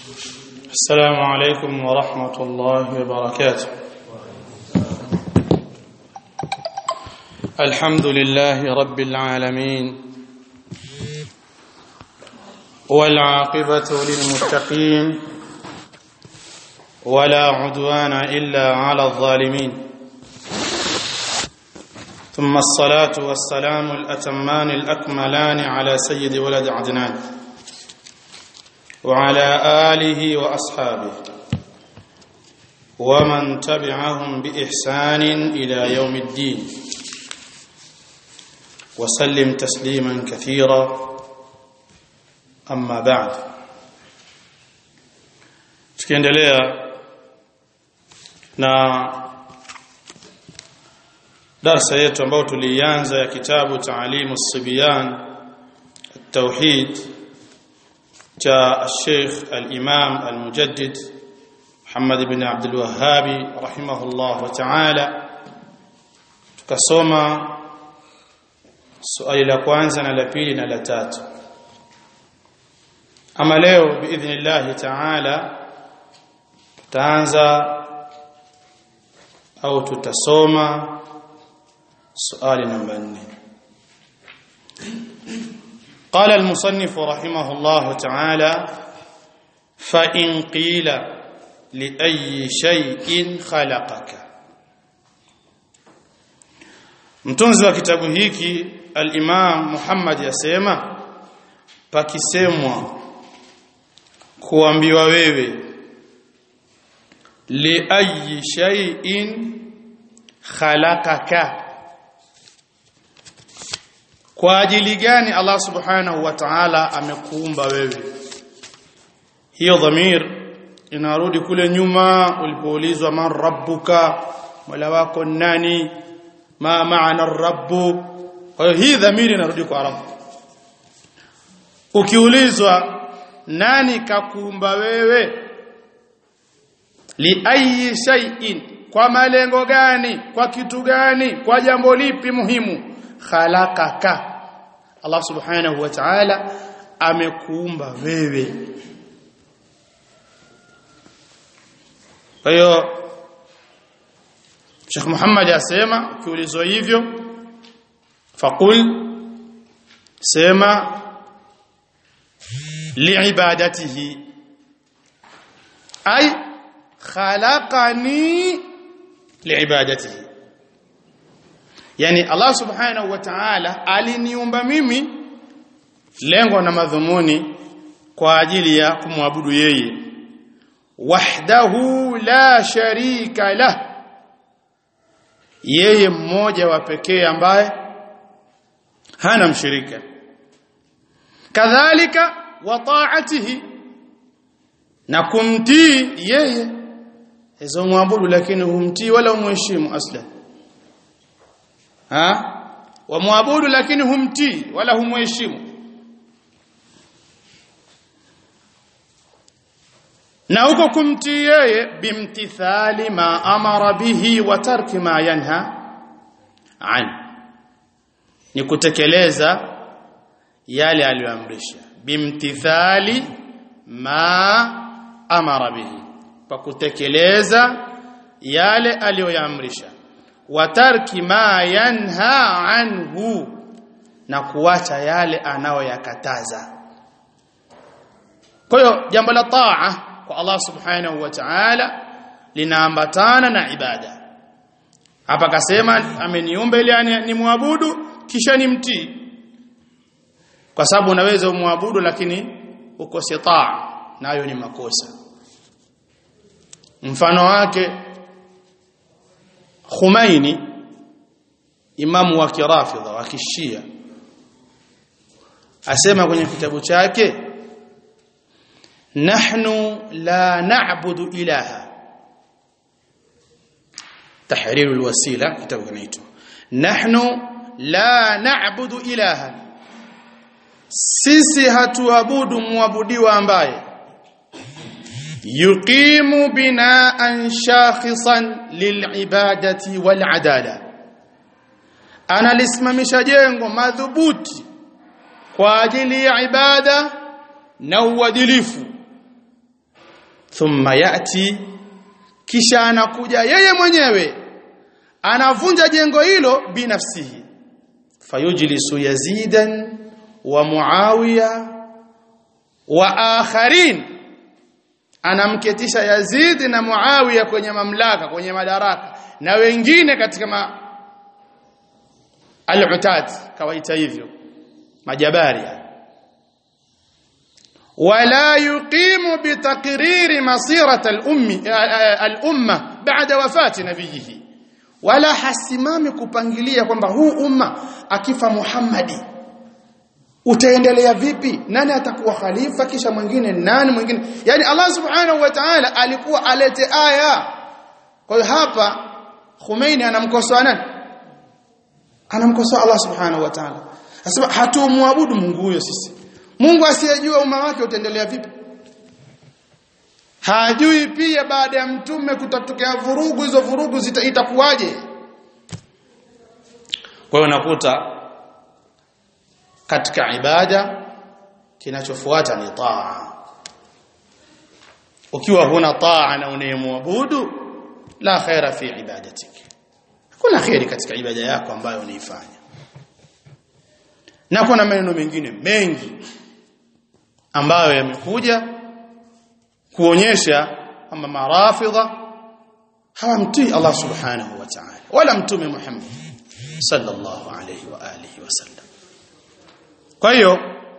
السلام عليكم ورحمة الله وبركاته الحمد لله رب العالمين والعاقبة للمتقين ولا عدوان إلا على الظالمين ثم الصلاة والسلام الأتمان الأكملان على سيد ولد عدنان وعلى آله وأصحابه ومن تبعهم بإحسان إلى يوم الدين وسلم تسليما كثيرا أما بعد tukiendelea na darsa yetu ambayo tulianza ya kitabu taalimu sibiyan التوحيد جاء الشيخ الإمام المجدد محمد بن عبد الوهاب رحمه الله تعالى tukasoma swali la kwanza na la pili na la tatu ama leo biidhnillah taala tutaanza au tutasoma swali namba 4 قال المصنف رحمه الله تعالى فإن قيل لأي شيء خلقك mtunzi wa kitabu hiki al-Imam Muhammad yasema pakisemwa kuambiwa wewe li ayi shay'in khalaqaka kwa ajili gani Allah subhanahu wa ta'ala amekuumba wewe hiyo dhamir inarudi kule nyuma ulipoulizwa man rabbuka mola wako nani ma maana rabbu kwa hiyo hii dhamiri inarudi kwa rabb ukiulizwa nani kakuumba wewe li ayi shay'in kwa malengo gani kwa kitu gani kwa jambo lipi muhimu khalaqaka Allah subhanahu wa ta'ala amekuumba wewe kwa hiyo Sheikh Muhammad asema ukiulizwa hivyo faqul sema liibadatihi ay khalaqani liibadatihi yani Allah subhanahu wa ta'ala aliniumba mimi lengo na madhumuni kwa ajili ya kumwabudu yeye wahdahu la sharika lah yeye mmoja wa pekee ambaye hana mshirika kadhalika wa ta'atihi na kumtii yeye hizo muabudu lakini humtii wala umheshimu aslan ha wamwabudu lakini humtii wala humheshimu na huko kumtii yeye bimtithali ma amara bihi wa tarki ma yanha an ni kutekeleza yale aliyoamrisha bimtithali ma amara bihi pa kutekeleza yale aliyoyaamrisha watarki ma yanha anhu na kuacha yale anayoyakataza kwa hiyo jambo la taa kwa Allah subhanahu wa ta'ala linaambatana na ibada hapa kasema ameniumba ili ni muabudu kisha nimtii kwa sababu unaweza umwabudu lakini ukose taa nayo ni makosa mfano wake Khumaini imamu wa kirafidha wa kishia asema kwenye kitabu chake nahnu la na'budu ilaha tahrir alwasila kitabu kinaitwa nahnu la na'budu ilaha sisi hatuabudu muabudiwa ambaye yuqimu binaan shakhisan lilibadati waladala analisimamisha jengo madhubuti kwa ajili ya ibada na uadilifu thumma yati kisha anakuja yeye mwenyewe anavunja jengo hilo binafsihi fayujlisu yazidan wa muawiya wa akharin anamketisha Yazid na Muawiya kwenye mamlaka kwenye madaraka na wengine katika ma al-utad kawaita hivyo majabari wala yuqimu bitaqriri masirata al-ummi al-umma ba'da wafati nabiyihi wala hasimami kupangilia kwamba huu umma akifa Muhammadi utaendelea vipi nani atakuwa khalifa kisha mwingine nani mwingine yani Allah subhanahu wa ta'ala alikuwa alete aya kwa hiyo hapa Khomeini anamkosoa nani anamkosoa Allah subhanahu wa ta'ala anasema hatumwabudu Mungu huyo sisi Mungu asiyejua umma wake utaendelea vipi hajui pia baada ya mtume kutatokea vurugu hizo vurugu itakuwaje kwa hiyo nakuta katika ibada kinachofuata ni taa ukiwa huna taa na unayemwabudu la khaira fi ibadatik kuna khairi katika ibada yako ambayo unaifanya na kuna maneno mengine mengi ambayo yamekuja kuonyesha kwamba marafidha hawamtii Allah subhanahu wa ta'ala wala mtume Muhammad sallallahu alayhi wa alihi wasallam kwa hiyo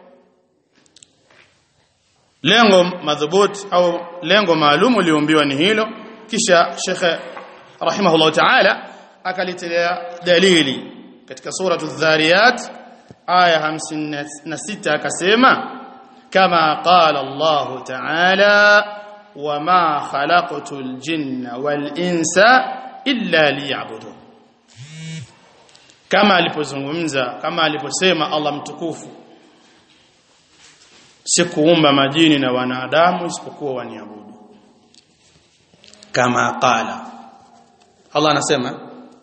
lengo madhubuti au lengo maalum uliombiwa ni hilo kisha Sheikh rahimahullah ta'ala akalitelea dalili katika suratu dhariyat aya 56 akasema kama qala Allah ta'ala wama khalaqtul jinna wal insa illa liya'budun kama alipozungumza kama aliposema Allah mtukufu sikuumba majini na wanadamu isipokuwa waniabudu kama qala Allah anasema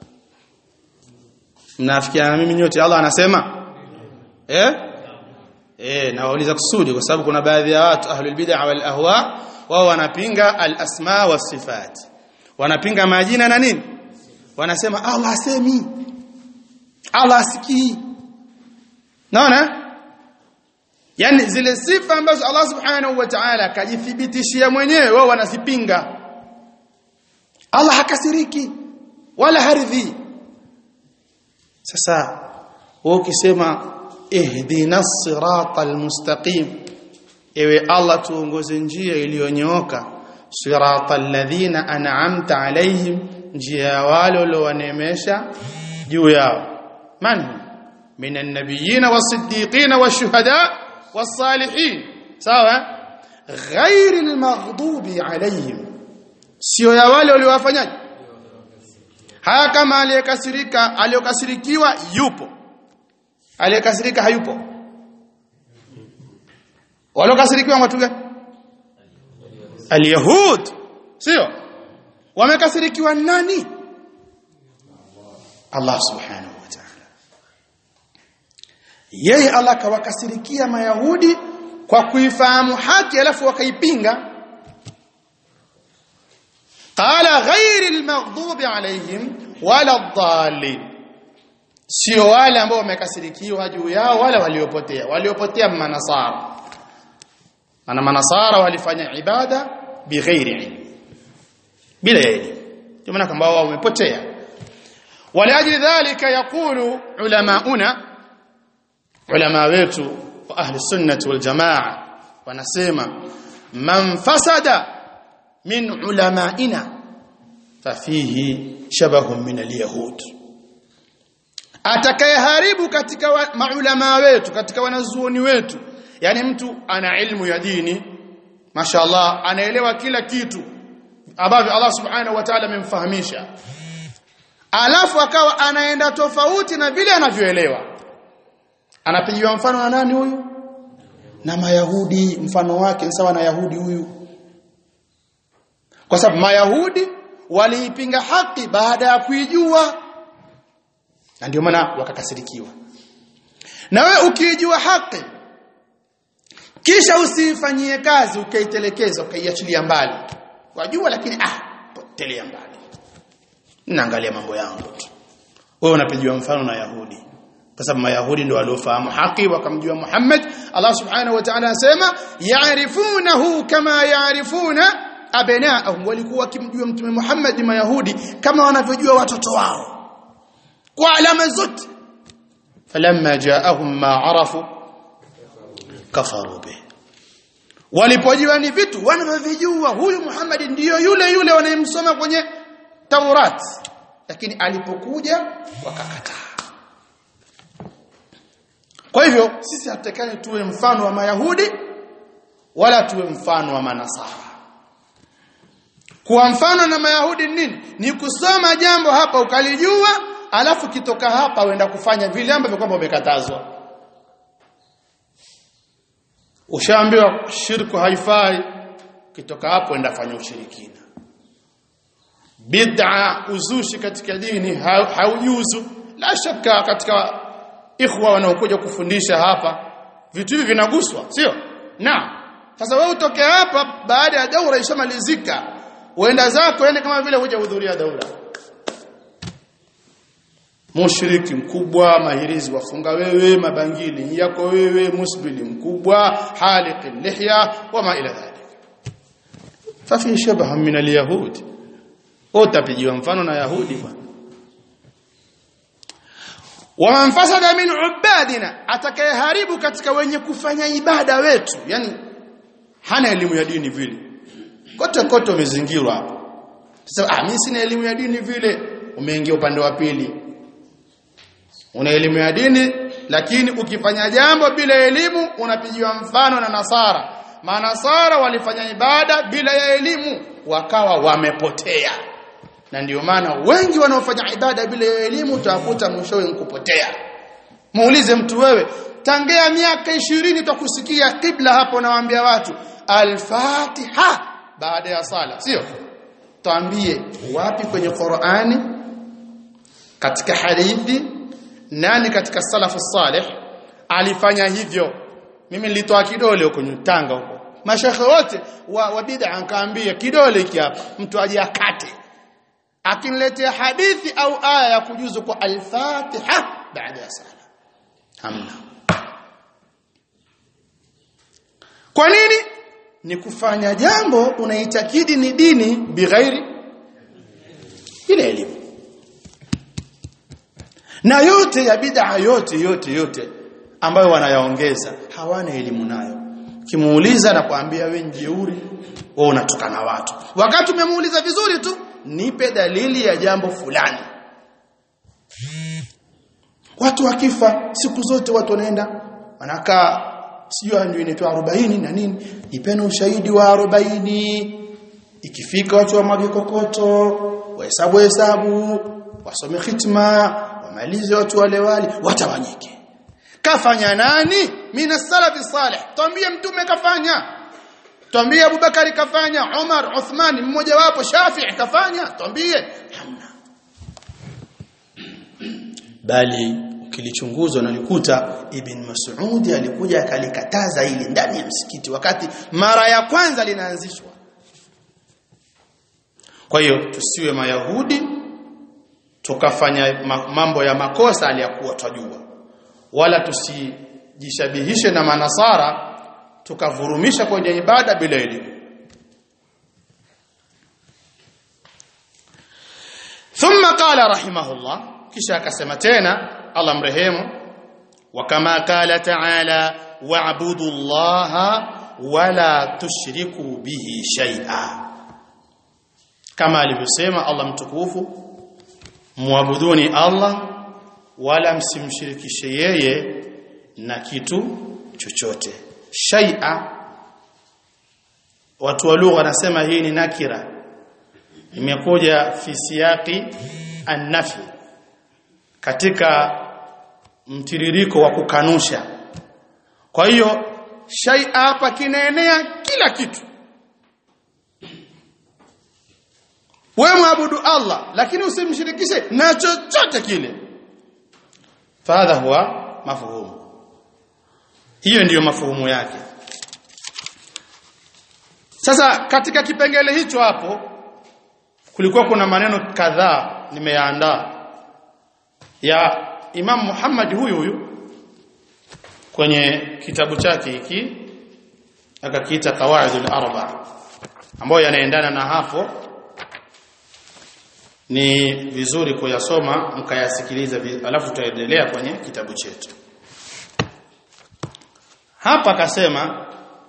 mnafikiana mimi nyote Allah anasema eh eh na wauliza kusudi kwa sababu kuna baadhi ya watu ahlul bid'ah wal ahwa wao wanapinga al asma was sifat wanapinga majina na nini wanasema Allah asemi Allah asikii naona yani zile sifa ambazo Allah subhanahu wa ta'ala kajithibitishia mwenyewe wao wanazipinga Allah hakasiriki wala haridhi sasa wewe ukisema ihdina siratal mustaqim ewe Allah tuongoze njia iliyonyooka siratal ladhina an'amta alaihim njia ya wale waliowaneemesha juu yao من هم من النبيين والصديقين والشهداء والصالحين سواء غير المغضوب عليهم sio ya wale waliowafanyaje haya kama aliyekasirika aliyokasirikiwa yupo aliyekasirika hayupo waliokasirikiwa watu gani alyahud sio wamekasirikiwa nani Allah subhanahu wa ta'ala yeye Allah kawakasirikia mayahudi kwa kuifahamu haki alafu wakaipinga qala ghairi almaghdubi alaihim wala dhalin sio wale ambao wamekasirikiwa juu yao wala waliopotea waliopotea manasara maana manasara walifanya ibada bighairi ilmi bila elimu ndio maana kwamba wao wamepotea waliajili dhalika yaqulu ulamauna ulama wetu wa ahli sunnati wal jamaa wanasema man fasada min ulamaina fafihi shabahun min alyahud atakayeharibu katika wa, maulama wetu katika wanazuoni wetu yani mtu ana ilmu ya dini mashallah anaelewa kila kitu ambavyo Allah subhanahu wa ta'ala amemfahamisha alafu akawa anaenda tofauti na vile anavyoelewa anapigiwa mfano na nani huyu na mayahudi mfano wake sawa na yahudi huyu kwa sababu mayahudi waliipinga haki baada ya kuijua na ndio maana wakakasirikiwa na we ukiijua haki kisha usifanyie kazi ukaitelekeza ukaiachilia mbali wajua lakini ah potelea mbali naangalia mambo yangu tu wewe unapigiwa mfano na Yahudi kwa sababu Mayahudi ndio waliofahamu haki wakamjua Muhammad Allah subhanahu wa ta'ala anasema ya'rifunahu kama ya'rifuna abnaahum walikuwa wakimjua mtume Muhammad Mayahudi kama wanavyojua watoto wao kwa alama zote falamma ja'ahum ma arafu kafaru bih walipojua ni vitu wanavyojua huyu Muhammad ndiyo yule yule wanayemsoma kwenye Taurat lakini alipokuja wakakataa kwa hivyo sisi hatutakani tuwe mfano wa Mayahudi wala tuwe mfano wa Manasara kuwa mfano na Mayahudi nini ni kusoma jambo hapa ukalijua alafu kitoka hapa uenda kufanya vile ambavyo kwamba umekatazwa ushaambiwa shirku haifai kitoka hapo enda fanya ushirikina bid'a uzushi katika dini haujuzu la shaka katika ikhwa wanaokuja kufundisha hapa vitu hivi vinaguswa sio na sasa wewe utoke hapa baada ya daura ishamalizika uenda zako yani kama vile hujahudhuria daura mushriki mkubwa mahirizi wafunga wewe mabangili yako wewe musbili mkubwa haliq lihya wama ila dhalik fafi shabaha min alyahudi utapigiwa mfano na yahudi bwana waman fasada min ubadina atakayeharibu katika wenye kufanya ibada wetu yani hana elimu ya dini vile kote kote umezingirwa hapo sasa ah mimi sina elimu ya dini vile umeingia upande wa pili una elimu ya dini lakini ukifanya jambo bila elimu unapigiwa mfano na nasara manasara walifanya ibada bila ya elimu wakawa wamepotea na ndio maana wengi wanaofanya ibada bila ya elimu utakuta mwishowe nkupotea muulize mtu wewe tangea miaka ishirini utakusikia kibla hapo nawaambia watu al-Fatiha baada ya sala sio tuambie wapi kwenye Qur'ani katika hadithi nani katika salafu salih alifanya hivyo mimi nilitoa kidole huko Tanga huko mashekhe wote wa, wa bid'a nkaambia kidole hiki hapa mtu aje akate akiniletea hadithi au aya ya kujuzu kwa al-Fatiha baada ya sala hamna kwa nini ni kufanya jambo unaitakidi ni dini bighairi ile elimu na yote ya bid'a yote yote yote ambayo wanayaongeza hawana elimu nayo kimuuliza na kuambia we njeuri wewe unatukana watu wakati umemuuliza vizuri tu nipe dalili ya jambo fulani watu wakifa siku zote watu wanaenda wanakaa sio ndio inaitwa 40 na nini nipeni ushahidi wa 40 ikifika watu wamwage kokoto wahesabu hesabu wasome khitma wamalize watu wale wale watawanyike kafanya nani mina salafi salih tuambie mtume kafanya tuambie Abubakari kafanya Umar Uthman mmoja wapo Shafi'i kafanya tuambie hamna bali ukilichunguzwa nalikuta Ibn Mas'ud alikuja akalikataza ili ndani ya msikiti wakati mara ya kwanza linaanzishwa kwa hiyo tusiwe mayahudi tukafanya mambo ya makosa aliyakuwa twajua wala tusijishabihishe na manasara tukavurumisha kwenye ibada bila elimu thumma qala rahimahullah kisha akasema tena Allah mrehemu wa kama qala ta'ala wa'budu allaha wala tushriku bihi shay'a kama alivyosema Allah mtukufu muabuduni Allah wala msimshirikishe yeye na kitu chochote shay'a watu wa lugha wanasema hii ni nakira imekuja fi siyaqi an-nafi katika mtiririko wa kukanusha kwa hiyo shay'a hapa kinaenea kila kitu wewe muabudu Allah lakini usimshirikishe na chochote kile fadha huwa mafhumu hiyo ndiyo mafuhumu yake sasa katika kipengele hicho hapo kulikuwa kuna maneno kadhaa nimeyaandaa ya Imam Muhammad huyu huyu kwenye kitabu chake hiki akakiita Qawaidul Arba ambayo yanaendana na hapo ni vizuri kuyasoma mkayasikiliza alafu tutaendelea kwenye kitabu chetu hapa akasema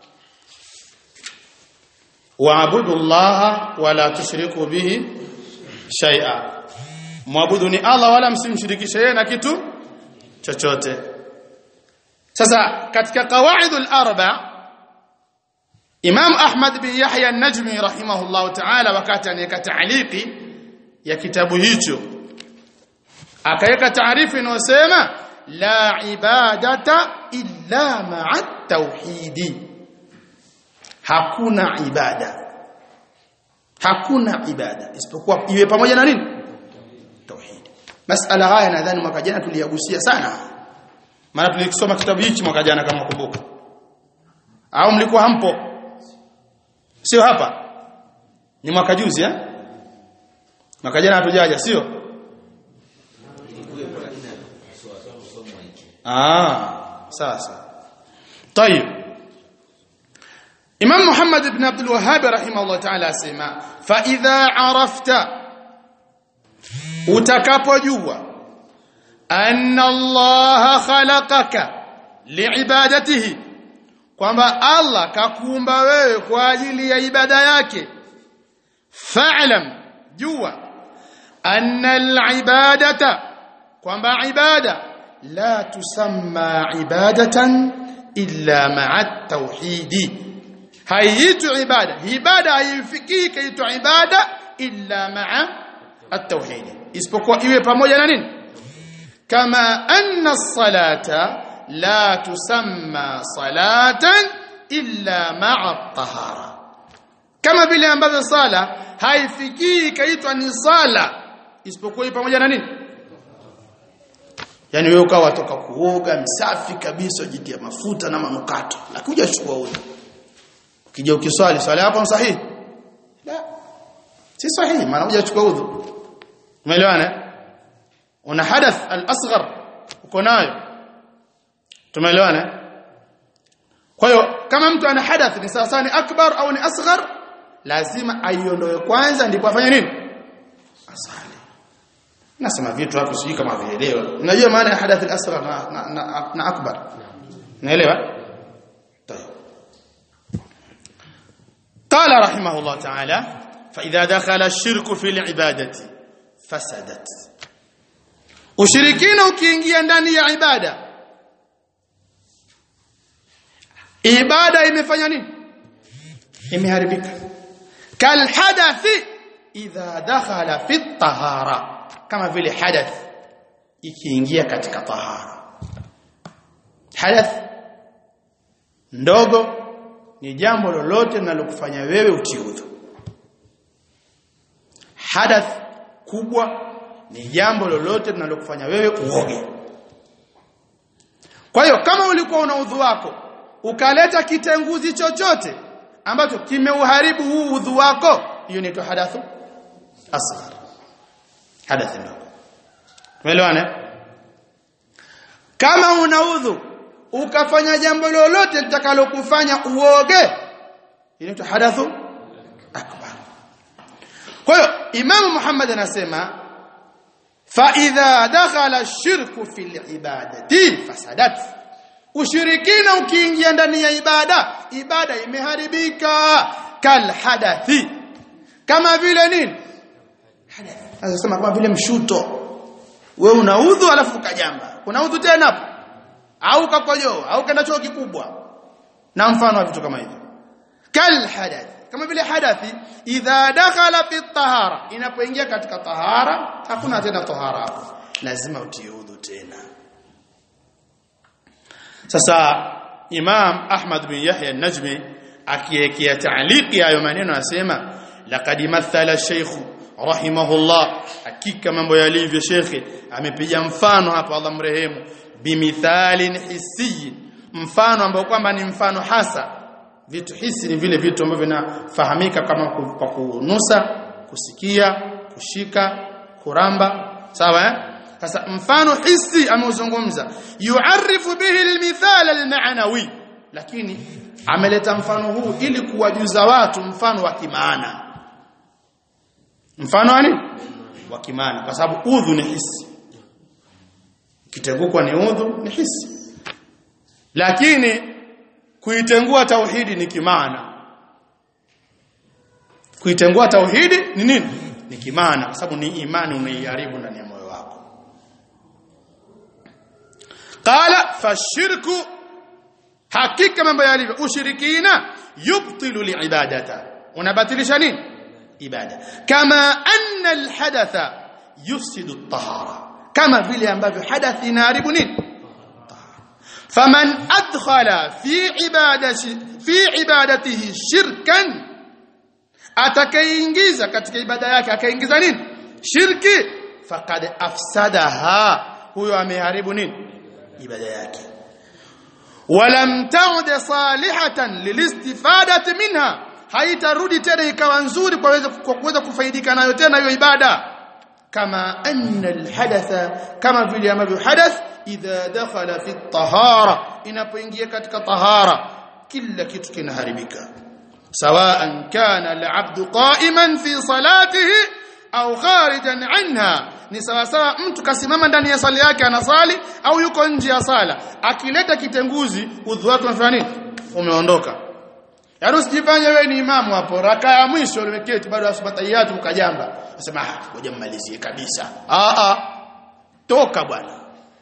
waabudu Allah wala tushriku bihi shay'a muabudu ni Allah wala msimshirikishe yeye na kitu chochote sasa katika qawaidul arba Imam Ahmad bin Yahya an-Najmi rahimahullah ta'ala wakati anaweka ta'liqi ya kitabu hicho akaweka taarifu inayosema la ibadata illa ma'a tauhidi hakuna ibada hakuna ibada isipokuwa iwe pamoja na nini tauhid masala haya nadhani mwaka jana tuliyagusia sana maana tulikisoma kitabu hichi mwaka jana kama kumbuka au mlikuwa hampo sio hapa ni mwaka juzi eh mwaka jana hatujaja sio ah sasa طيب Imam Muhammad ibn Abdul Wahhab rahimahullah ta'ala asema fa idha arafta utakapojua anna Allah khalaqaka liibadatihi kwamba Allah kakuumba wewe kwa ajili ya ibada yake fa'lam jua anna al-ibadata kwamba ibada la tusamma ibadatan illa ma'a at-tauhidi haiitwi ibada ibada haifikii kaitwa ibada illa ma'a at-tauhid isipokuwa iwe pamoja na nini kama anna as-salata la tusamma salatan illa ma'a at-tahara kama vile ambavyo sala haifikii kaitwa ni sala isipokuwa pamoja na nini yani wewe ukawa toka kuoga msafi kabisa ujitia mafuta na manukato lakini hujachukua udhu ukija ukiswali swala hapo ni sahihi la si sahihi maana hujachukua udhu umeelewana una hadath al-asghar uko nayo tumeelewana kwa hiyo kama mtu ana hadath ni sawa ni akbar au ni asghar lazima aiondoe kwanza ndipo afanye nini asali nasema vitu hapo sijui kama vielewa unajua maana ya hadath al-asghar na, na, na, na akbar naelewa قال رحمه الله تعالى فإذا دخل الشرك في العبادة فسدت ushirikina ukiingia ndani ya ibada ibada imefanya nini imeharibika kal hadathi idha dakhala fi tahara kama vile hadath ikiingia katika tahara hadath ndogo ni jambo lolote linalokufanya wewe utiudhu hadath kubwa ni jambo lolote linalokufanya wewe uoge kwa hiyo kama ulikuwa una udhu wako ukaleta kitenguzi chochote ambacho kimeuharibu huu udhu wako hiyo inaitwa hadathu asghar hadath ndogo tumeelewana kama una udhu ukafanya jambo lolote litakalokufanya uoge inaitwa hadathu akbar kwa hiyo imamu Muhammad anasema fa idha dakhala ash-shirku fil ibadati fasadat ushirikina ukiingia ndani ya ibada ibada imeharibika kal hadathi kama vile nini hadath anasema kama vile mshuto wewe unaudhu alafu ukajamba kuna udhu tena hapo au kakojoa au kenda choo kikubwa na mfano wa vitu kama hivyo kal hadath kama vile hadathi idha dakhala fi tahara inapoingia katika tahara hakuna tena tahara hapo lazima utie udhu tena sasa Imam Ahmad bin Yahya an-Najmi akiwekea ta'liqi hayo maneno anasema laqad mathala shaykh rahimahullah hakika mambo yalivyo shekhe amepiga mfano hapa Allah mrehemu bimithalin hissiyin mfano ambao kwamba ni mfano hasa vitu hisi ni vile vitu ambavyo vinafahamika kama ku- kwa kunusa kusikia kushika kuramba sawa eh sasa mfano hisi ameuzungumza yuarifu bihi almithal almaanawi lakini ameleta mfano huu ili kuwajuza watu mfano wa kimaana mfano wa nini wa kimaana kwa sababu udhu ni hisi kitengukwa ni udhu ni hisi lakini kuitengua tauhidi ni kimaana kuitengua tauhidi ni nini ni kimaana kwa sababu ni imani unaiharibu ndani ya moyo wako qala fashirku hakika mambo yalivyo ushirikina yubtilu liibadata unabatilisha nini ibada kama anna alhadatha yufsidu at-tahara kama vile ambavyo hadathi inaharibu nini faman adkhala fi ibadati fi ibadatihi shirkan atakayeingiza katika ibada yake akaingiza nini shirki faqad afsadaha huyo ameharibu nini ibada yake walam ta'ud salihatan lilistifadati minha haitarudi tena ikawa nzuri kwa kuweza kwa kuweza kufaidika nayo tena hiyo ibada kama anna alhadatha kama vile ambavyo hadath idha dakhala fi tahara inapoingia katika tahara kila kitu kinaharibika سواء كان العبد قائما في صلاته au kharijan anha ni sawa sawa mtu kasimama ndani ya sala yake anasali au yuko nje ya sala akileta kitenguzi udhu wake unafanya nini umeondoka yaani usijifanye wewe ni imamu hapo raka ya mwisho umeketi bado asubatayatu ukajamba unasema ah ngoja mmalizie kabisa ah ah toka bwana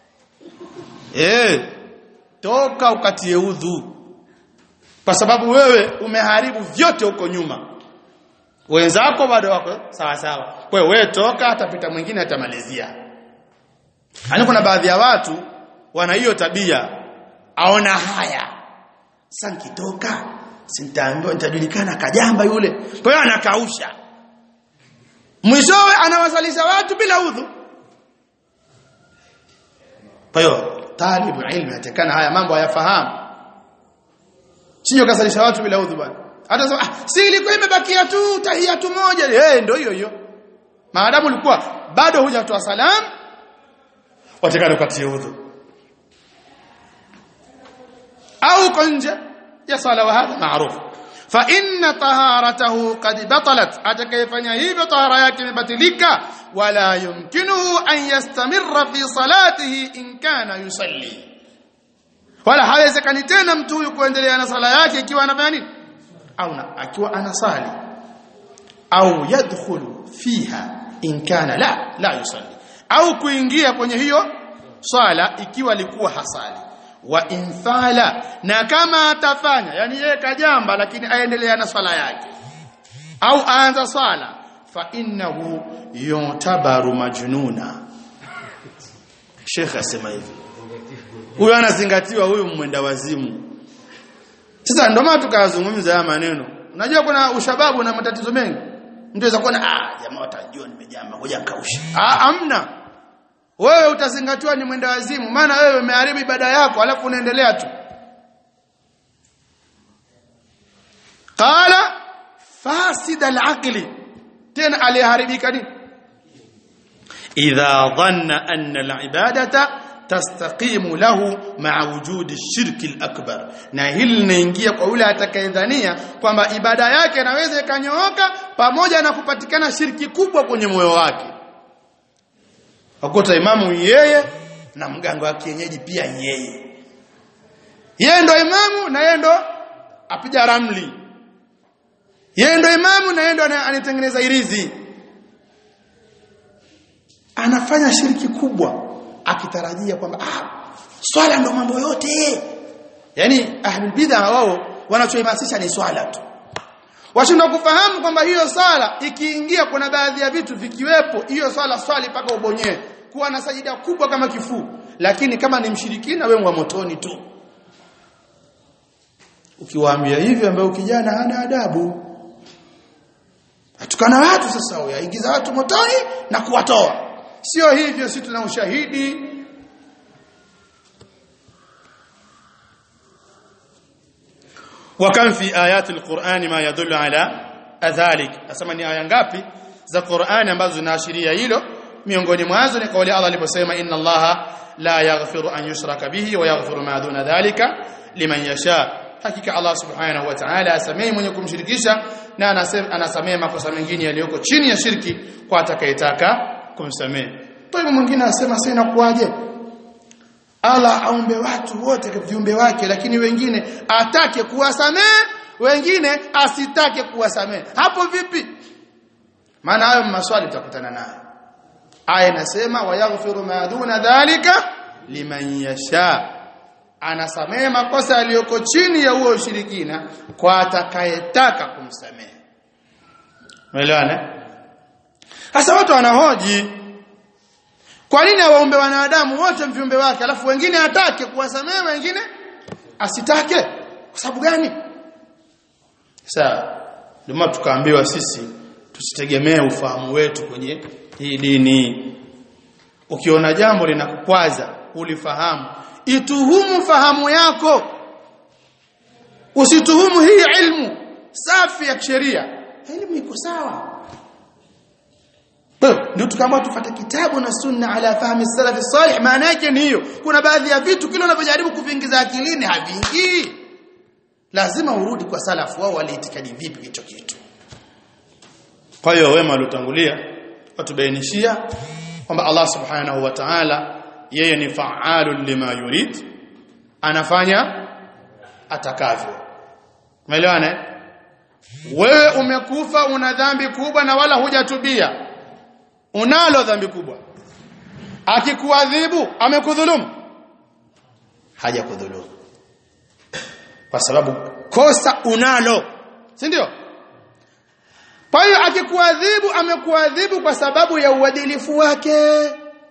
eh toka ukatie udhu kwa sababu wewe umeharibu vyote huko nyuma wenzako bado wako sawa sawa kwa hiyo wewe toka atapita mwingine atamalizia yani kuna baadhi ya watu wana hiyo tabia aona haya sasa nikitoka sintaambiwa nitajulikana kajamba yule kwa hiyo anakausha mwishowe anawasalisha watu bila udhu kwa hiyo talibu ilmu yatakana haya mambo hayafahamu sio kasalisha watu bila udhu bwana hata sema ah, si ilikuwa imebakia tu tahiyatu moja eh ndio hiyo hiyo maadamu ulikuwa bado hujatoa salam watakana ukatie udhu au uko nje ya sala wa hadha maarufu fa inna taharatahu qad batalat atakayefanya hivyo tahara yake imebatilika wala yumkinuhu an yastamirra fi salatihi in kana yusalli wala hawezekani tena mtu huyu kuendelea na sala yake ikiwa anafanya nini au na, akiwa anasali au yadkhulu fiha in kana la la yusalli au kuingia kwenye hiyo swala ikiwa alikuwa hasali wa infala na kama atafanya yani yeye kajamba lakini aendelea na swala yake au aanza swala fa innahu yutabaru majnuna Sheikh asema hivi huyo anazingatiwa huyu mwenda wazimu sasa ndio maana tukazungumza haya maneno unajua kuna ushababu na matatizo mengi mtu anaweza kuona ah jamaa watajua nimejamba ngoja nikausha ah amna wewe utazingatiwa ni mwenda wazimu maana wewe umeharibu ibada yako alafu unaendelea tu qala fasid al-aqli tena aliharibika nini idha dhanna anna al-ibadata tastaqimu lahu ma'a wujudi shirki al-akbar na hili linaingia kwa yule atakayedhania kwamba ibada yake inaweza ikanyooka pamoja na kupatikana shirki kubwa kwenye moyo wake wakuta imamu yeye na mganga wa kienyeji pia yeye yeye ndo imamu na yeye ndo apiga ramli yeye ndo imamu na yeye ndo anatengeneza irizi anafanya shirki kubwa akitarajia kwamba ah swala ndo mambo yote yani ahlul bid'a wao wanachoimasisha ni swala tu washindwa kufahamu kwamba hiyo swala ikiingia kuna baadhi ya vitu vikiwepo hiyo swala swali mpaka ubonyee kuwa na sajida kubwa kama kifuu lakini kama ni mshirikina wewe wa motoni tu ukiwaambia hivyo ambaye ukijana hana adabu atukana watu sasa yaingiza watu motoni na kuwatoa sio hivyo si tuna ushahidi wa kam fi ayati alqur'ani ma yadullu ala adhalik asema ni aya ngapi za Qur'ani ambazo zinaashiria hilo miongoni mwazo ni kauli Allah aliposema inna Allaha la yaghfiru an yushraka bihi wa yaghfiru ma duna dhalika liman yasha hakika Allah subhanahu wa ta'ala asamehe mwenye kumshirikisha na anasamehe makosa mengine yaliyoko chini ya shirki kwa atakayetaka kumsamehe kwa hivyo mwingine anasema sasa inakuwaje Allah aumbe watu wote kwa viumbe wake lakini wengine atake kuwasamehe wengine asitake kuwasamehe hapo vipi maana hayo maswali tutakutana nayo aya inasema wayaghfiru ma duna dhalika liman yasha anasamehe makosa yaliyoko chini ya huo ushirikina kwa atakayetaka kumsamehe umeelewana sasa watu wanahoji kwa nini awaumbe wanadamu wote viumbe wake alafu wengine atake kuwasamehe wengine asitake kwa sababu gani sawa ndio tukaambiwa sisi tusitegemee ufahamu wetu kwenye hii dini ukiona jambo linakukwaza ulifahamu ituhumu fahamu yako usituhumu hii ilmu safi ya sheria elimu iko sawa ndio tukaamua tufuate kitabu na sunna ala fahmi salaf salih maana yake ni hiyo kuna baadhi ya vitu kile unavyojaribu kuvingiza akilini haviingii lazima urudi kwa salafu wao waliitikadi vipi hicho kitu kwa hiyo wema waliotangulia watubainishia kwamba Allah subhanahu wa ta'ala yeye ni fa'alun lima yurid anafanya atakavyo umeelewana wewe umekufa una dhambi kubwa na wala hujatubia unalo dhambi kubwa akikuadhibu amekudhulumu hajakudhulumu kwa sababu kosa unalo si ndio kwa hiyo akikuadhibu amekuadhibu kwa sababu ya uadilifu wake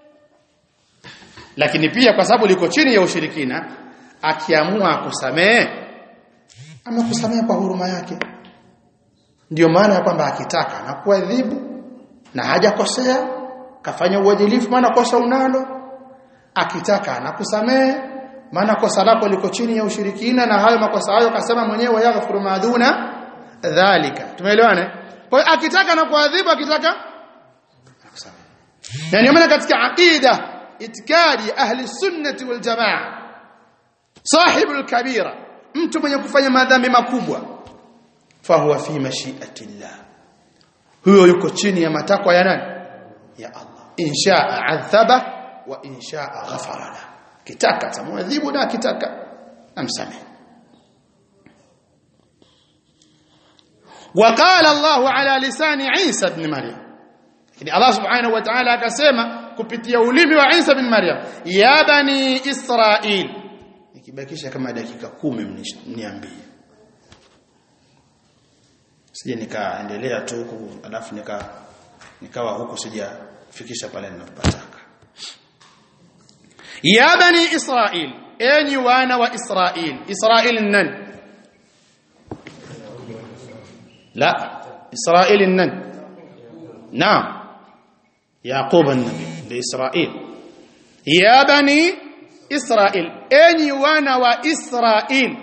lakini pia kwa sababu liko chini ya ushirikina akiamua akusamehe amekusamehe kwa huruma yake ndiyo maana ya kwamba akitaka anakuadhibu na hajakosea kafanya uadilifu maana kosa unalo akitaka anakusamehe maana kosa lako liko chini ya ushirikina na hayo makosa hayo kasema mwenyewe yaghfiru maduna dhalika tumeelewana kwa hiyo akitaka na kuadhibu akitaka anakusamehe na ndio maana katika aqida itikadi ahli sunnati wal jamaa sahibul kabira mtu mwenye kufanya madhambi makubwa fahuwa fi mashiati llah huyo yuko chini ya matakwa ya nani ya Allah inshaa adhaba wa inshaa ghafara la kitaka tamwadhibu na kitaka amsamehe وقال الله على لسان عيسى بن مريم يعني الله سبحانه وتعالى akasema kupitia ulimi wa Isa bin Maryam ya bani Israil nikibakisha kama dakika kumi mniambie sije nikaendelea tu huku alafu nika nikawa huku sijafikisha pale ninapotaka ya bani Israil enyi wana wa Israil Israil nani لا إسرائيل النن نعم يعقوب النبي لإسرائيل يا بني إسرائيل أني وانا وإسرائيل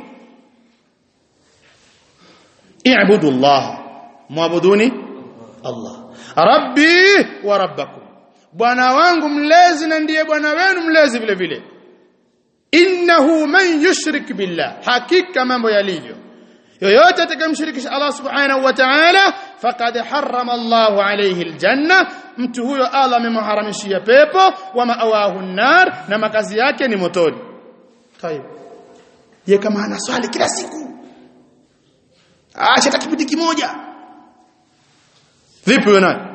اعبدوا الله معبدوني الله ربي وربكم bwana wangu mlezi na ndiye bwana wenu mlezi vile vile innahu man yushrik billah hakika mambo yalivyo yoyote atakayemshirikisha Allah subhanahu wa ta'ala faqad harrama Allah alayhi aljanna mtu huyo Allah amemharamishia pepo wa ma'awahu nar na makazi yake ni motoni tayeb ye kama ana swali kila siku acha hata kipindi kimoja vipi wewe nani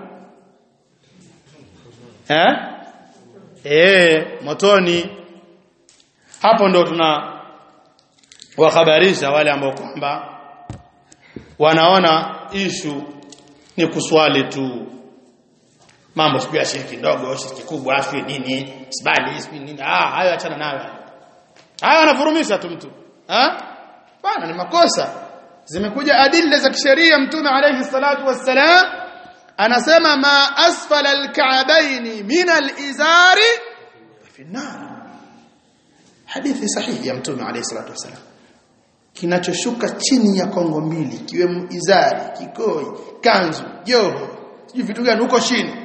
eh eh motoni hapo ndo tuna wahabarisha wale ambao kwamba wanaona ishu ni kuswali tu mambo siku ya shiriki ndogo shiriki kubwa afi nini sibali sipi nini ah hayo achana nayo hayo anafurumisha tu mtu ah bana ni makosa zimekuja adilla za kisheria mtume alayhi salatu wassalam anasema ma asfala alka'bayn min alizari fi nar hadithi sahihi ya mtume alayhi salatu wassalam kinachoshuka chini ya kongo mbili ikiwemo izari kikoi kanzu joho sijui vitu gani huko chini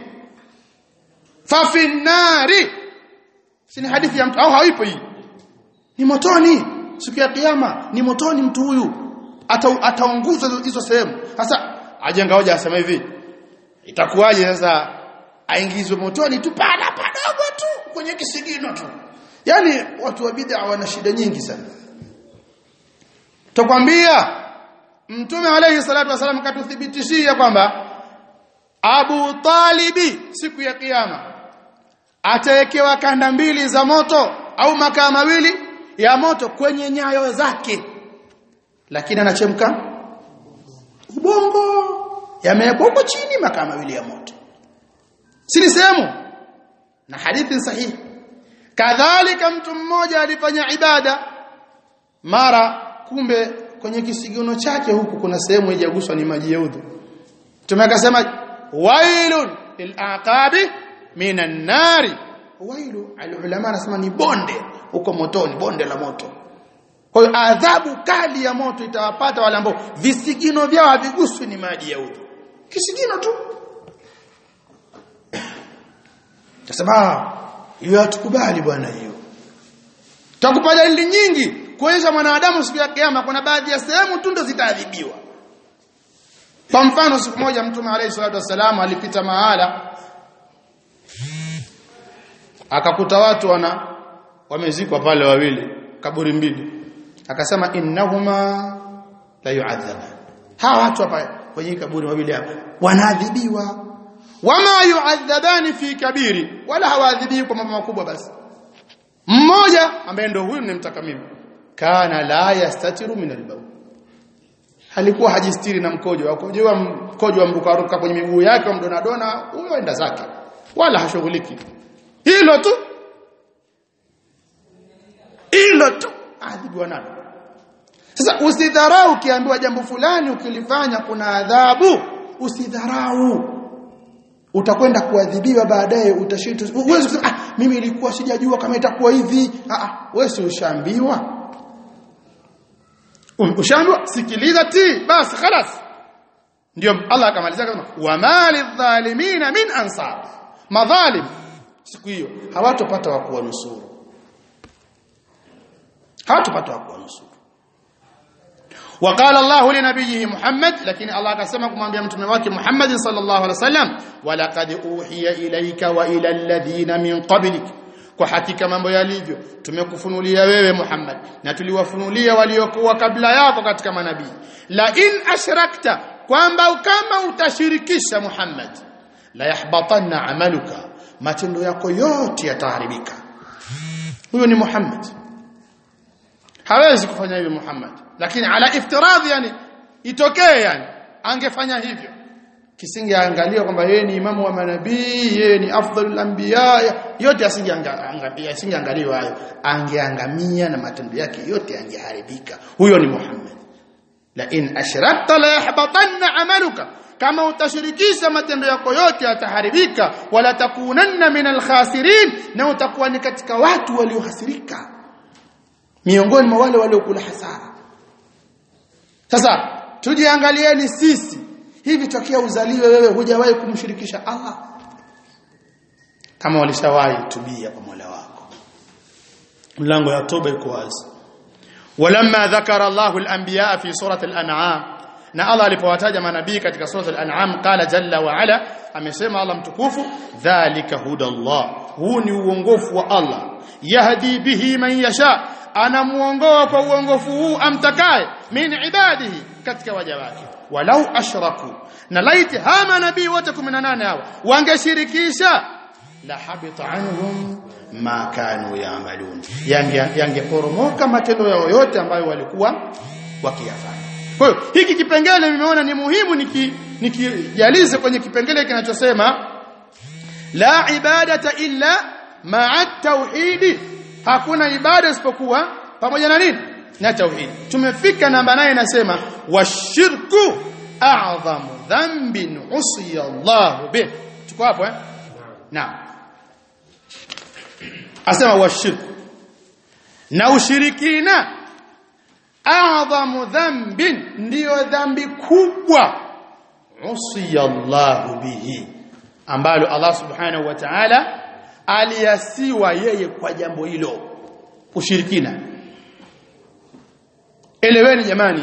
fafinari si ni hadithi ya mtu au haipo hii ni motoni siku ya kiyama ni motoni mtu huyu ata ataunguzwa hizo sehemu sasa ajenga hoja asema hivi itakuwaje sasa aingizwe motoni tu pana padogo tu kwenye kisigino tu yani watu wa bid'a wana shida nyingi sana tukwambia mtume alayhi salatu wasallam katuthibitishia kwamba Abu Talibi siku ya kiyama atawekewa kanda mbili za moto au makaa mawili ya moto kwenye nyayo zake lakini anachemka ubongo yamewekwa huko chini makaa mawili ya moto si ni sehemu na hadithi sahihi kadhalika mtu mmoja alifanya ibada mara kumbe kwenye kisigino chake huku kuna sehemu haijaguswa ni maji ya udhu Mtume akasema wailun lilaqabi minan nari wailu alulama anasema ni bonde huko motoni bonde la moto kwa hiyo adhabu kali ya moto itawapata wale ambao visigino vyao haviguswi ni maji ya udhu kisigino tu tasema hiyo hatukubali bwana hiyo takupa dalili nyingi kuonyesha mwanadamu siku ya kiyama kuna baadhi ya sehemu tu ndo zitaadhibiwa kwa mfano siku moja mtume alayhi salatu wasallam alipita mahala akakuta watu wana wamezikwa pale wawili kaburi mbili akasema innahuma la yu'adhaba hawa watu hapa kwenye kaburi wawili hapa wanaadhibiwa wama yu'adhabani fi kabiri wala hawaadhibiwi kwa mambo makubwa basi mmoja ambaye ndio huyu nimtaka mimi kana la yastatiru min albawl alikuwa hajistiri na mkojo mkojo wa mkojo wa mrukaruka kwenye miguu yake mdonadona huyo enda zake wala hashughuliki hilo tu hilo tu adhibiwa nalo sasa usidharau ukiambiwa jambo fulani ukilifanya kuna adhabu usidharau utakwenda kuadhibiwa baadaye utashinda uweze kusema ah mimi ilikuwa sijajua kama itakuwa hivi ah ah wewe si ushaambiwa ushaambiwa sikiliza ti basi خلاص ndio Allah akamalizia kama wama lidhalimina min ansar madhalim siku hiyo hawatopata wa kuwanusuru hawatopata wa kuwanusuru وقال الله لنبيه محمد لكن الله akasema kumwambia mtume wake Muhammad sallallahu alaihi wasallam walaqad uhiya ilayka wa ila alladhina min qablik kwa hakika mambo yalivyo tumekufunulia wewe Muhammad na tuliwafunulia waliokuwa kabla yako katika manabii la in ashrakta kwamba kama utashirikisha Muhammad la yahbatanna amaluka matendo yako yote yataharibika huyo ni Muhammad hawezi kufanya hivyo Muhammad lakini ala iftiradhi yani itokee yani angefanya hivyo kisingeangalia kwamba yeye ni imamu wa manabii yeye ni afdalul anbiya yote asingeangalia asingeangaliwa hayo angeangamia na matendo yake yote angeharibika huyo ni Muhammad la in ashrakta la yahbatanna amaluka kama utashirikisha matendo yako yote yataharibika wala takunanna minal khasirin na utakuwa ni katika watu waliohasirika miongoni mwa wale waliokula hasara sasa tujiangalieni sisi hivi tokea uzaliwe wewe hujawahi kumshirikisha Allah kama walishawahi tubia kwa Mola wako mlango ya toba iko wazi walamma dhakara Allahu al-anbiya fi surati al-an'am na Allah alipowataja manabii katika surati al-an'am qala jalla wa ala amesema Allah mtukufu dhalika hudallah huu ni uongofu wa Allah yahdi bihi man yasha anamuongoa kwa uongofu huu amtakaye min ibadihi katika waja wake walau ashraku na laiti hama nabii wote 18 hawa wangeshirikisha la habita anhum ma kanu yaamalun yangeporomoka yange matendo yao yote ambayo walikuwa wakiyafanya kwa hiyo hiki kipengele nimeona ni muhimu nikijalize niki kwenye kipengele kinachosema la ibadata illa ma'a tauhidi hakuna ibada isipokuwa pamoja na nini na tauhid tumefika namba 8 inasema washirku a'zamu dhanbin usiya Allah bih tuko hapo eh naam asema washirku na ushirikina a'dhamu dhanbin ndiyo dhambi kubwa usiyallahu bihi ambalo Allah subhanahu wa ta'ala aliasiwa yeye kwa jambo hilo ushirikina eleweni jamani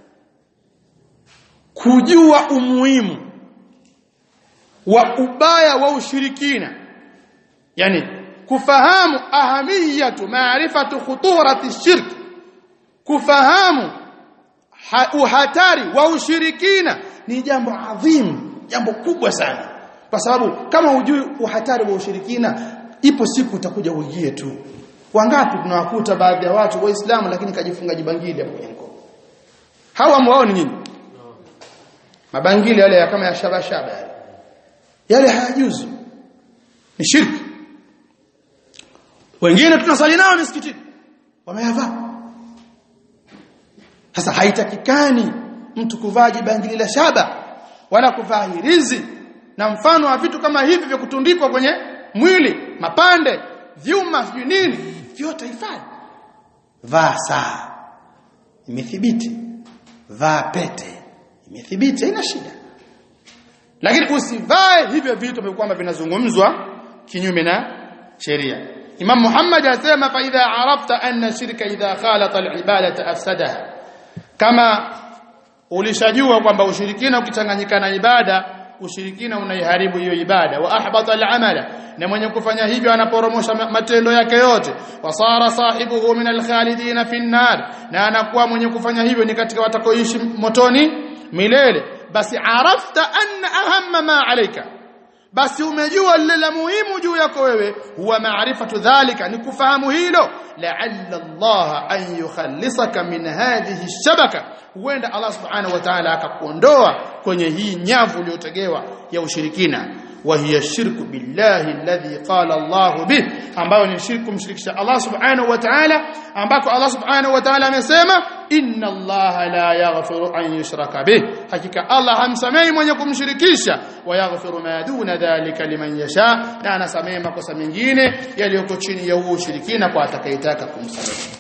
kujua umuhimu wa ubaya wa ushirikina yani kufahamu ahamiyatu maarifatu khuturati shirk kufahamu uhatari wa ushirikina ni jambo adhimu jambo kubwa sana kwa sababu kama hujui uhatari wa ushirikina ipo siku utakuja uingie tu wangapi tunawakuta baadhi ya watu waislamu lakini kajifunga jibangili hapo kwenye mkono hawa mwao ni nini mabangili yale ya kama ya shaba shaba yale yale hayajuzu ni shirki wengine tunasali nao misikitini wameyavaa sasa haitakikani mtu kuvaa jibangili la shaba wala kuvaa hirizi na mfano wa vitu kama hivi vya kutundikwa kwenye mwili mapande vyuma sijui nini vyote haifai vaa saa imethibiti vaa pete imethibiti haina shida lakini usivae hivyo vitu kwamba vinazungumzwa kinyume na sheria Imam Muhammad anasema fa idha arafta anna shirka idha khalata al-ibadata afsadaha kama ulishajua kwamba ushirikina ukichanganyika na ibada ushirikina unaiharibu hiyo ibada wa ahbata al-amala na mwenye kufanya hivyo anaporomosha matendo yake yote wasara sahibuhu min al-khalidina fi an-nar na anakuwa mwenye kufanya hivyo ni katika watakoishi motoni milele basi arafta anna ahamma ma alayka basi umejua lile la muhimu juu yako wewe huwa maarifatu dhalika ni kufahamu hilo la'alla Allah an yukhallisaka min hadhihi shabaka huenda Allah subhanahu wa ta'ala akakuondoa kwenye hii nyavu iliyotegewa ya ushirikina wa hiya shirku billahi alladhi qala Allah bih ambayo ni shirku mshirikisha Allah subhanahu wa ta'ala ambako Allah subhanahu wa ta'ala amesema inna Allah la yaghfiru an yushraka bih hakika Allah hamsamehi mwenye kumshirikisha wa yaghfiru ma duna dhalika liman yasha na anasamehe makosa mengine yaliyoko chini ya huo ushirikina kwa atakayetaka kumsamehe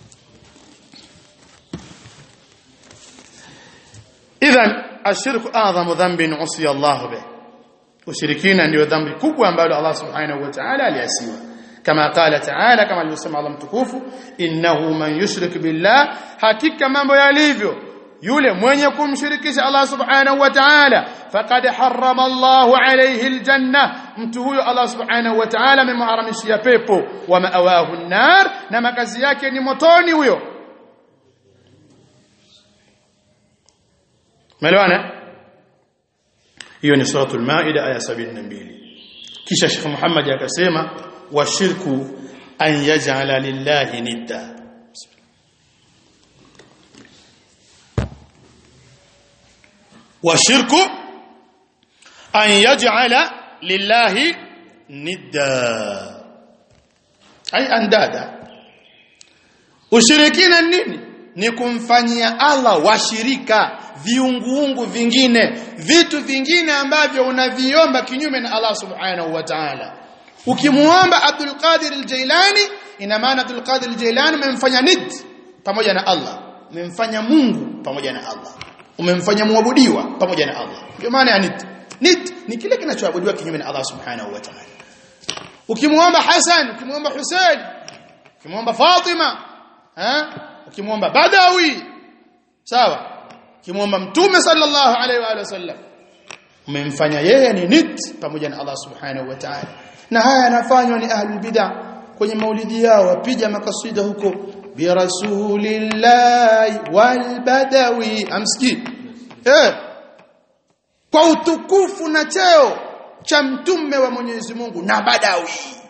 idhan ashirku a'zamu dhanbin usiya Allah bih ushirikina ndio dhambi kubwa ambalo Allah subhanahu wa ta'ala aliasiwa kama qala ta'ala kama alivyosema Allah mtukufu innahu man yushrik billah hakika mambo yalivyo yule mwenye kumshirikisha Allah subhanahu wa ta'ala faqad harrama Allah alayhi aljanna mtu huyo Allah subhanahu wa ta'ala amemharamishia pepo wa ma'awahu an-nar na makazi yake ni motoni huyo Melewana? hiyo ni suratul maida aya 72 kisha Sheikh Muhammad akasema washirku an yaj'ala lillahi nidda washirku an yaj'ala lillahi nidda ay andada ushirikina nini ni kumfanyia Allah washirika viunguungu vingine vitu vingine ambavyo unaviomba kinyume na Allah subhanahu wa ta'ala ukimuomba Abdul Qadir al-Jailani ina maana Abdul Qadir al-Jailani umemfanya nid pamoja na Allah umemfanya Mungu pamoja na Allah umemfanya muabudiwa pamoja na Allah ndio maana ya nid nid ni kile kinachoabudiwa kinyume na Allah subhanahu wa ta'ala ukimuomba Hassan ukimuomba Hussein ukimuomba Fatima eh ukimuomba Badawi sawa kimwomba mtume sallallahu alaihi wa sallam umemfanya yeye ni nit pamoja na Allah subhanahu wa ta'ala na haya yanafanywa ni ahlul bid'ah kwenye maulidi yao wapiga makasida huko bi rasulillahi wal badawi amski eh kwa utukufu na cheo cha mtume wa Mwenyezi Mungu na badawi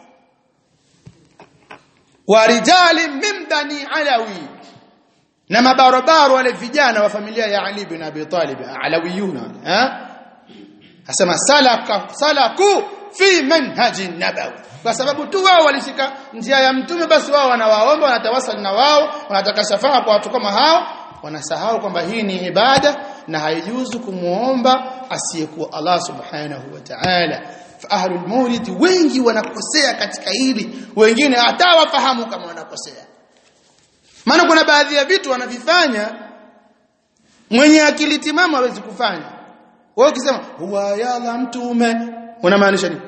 wa rijali min bani alawi na mabarobaro wale vijana wa familia ya Ali bin Abi Talib alawiyuna eh asema salaka salaku fi manhaji nabawi kwa sababu tu wao walishika njia ya mtume basi wao wanawaomba wanatawasali na wao wanataka shafaa kwa watu kama hao wanasahau kwamba hii ni ibada na haijuzu kumuomba asiyekuwa Allah subhanahu wa ta'ala fa ahlul maulid wengi wanakosea katika hili wengine hata wafahamu kama wanakosea maana kuna baadhi ya vitu wanavifanya mwenye akili timamu hawezi kufanya wewe ukisema huwa yala mtume unamaanisha nini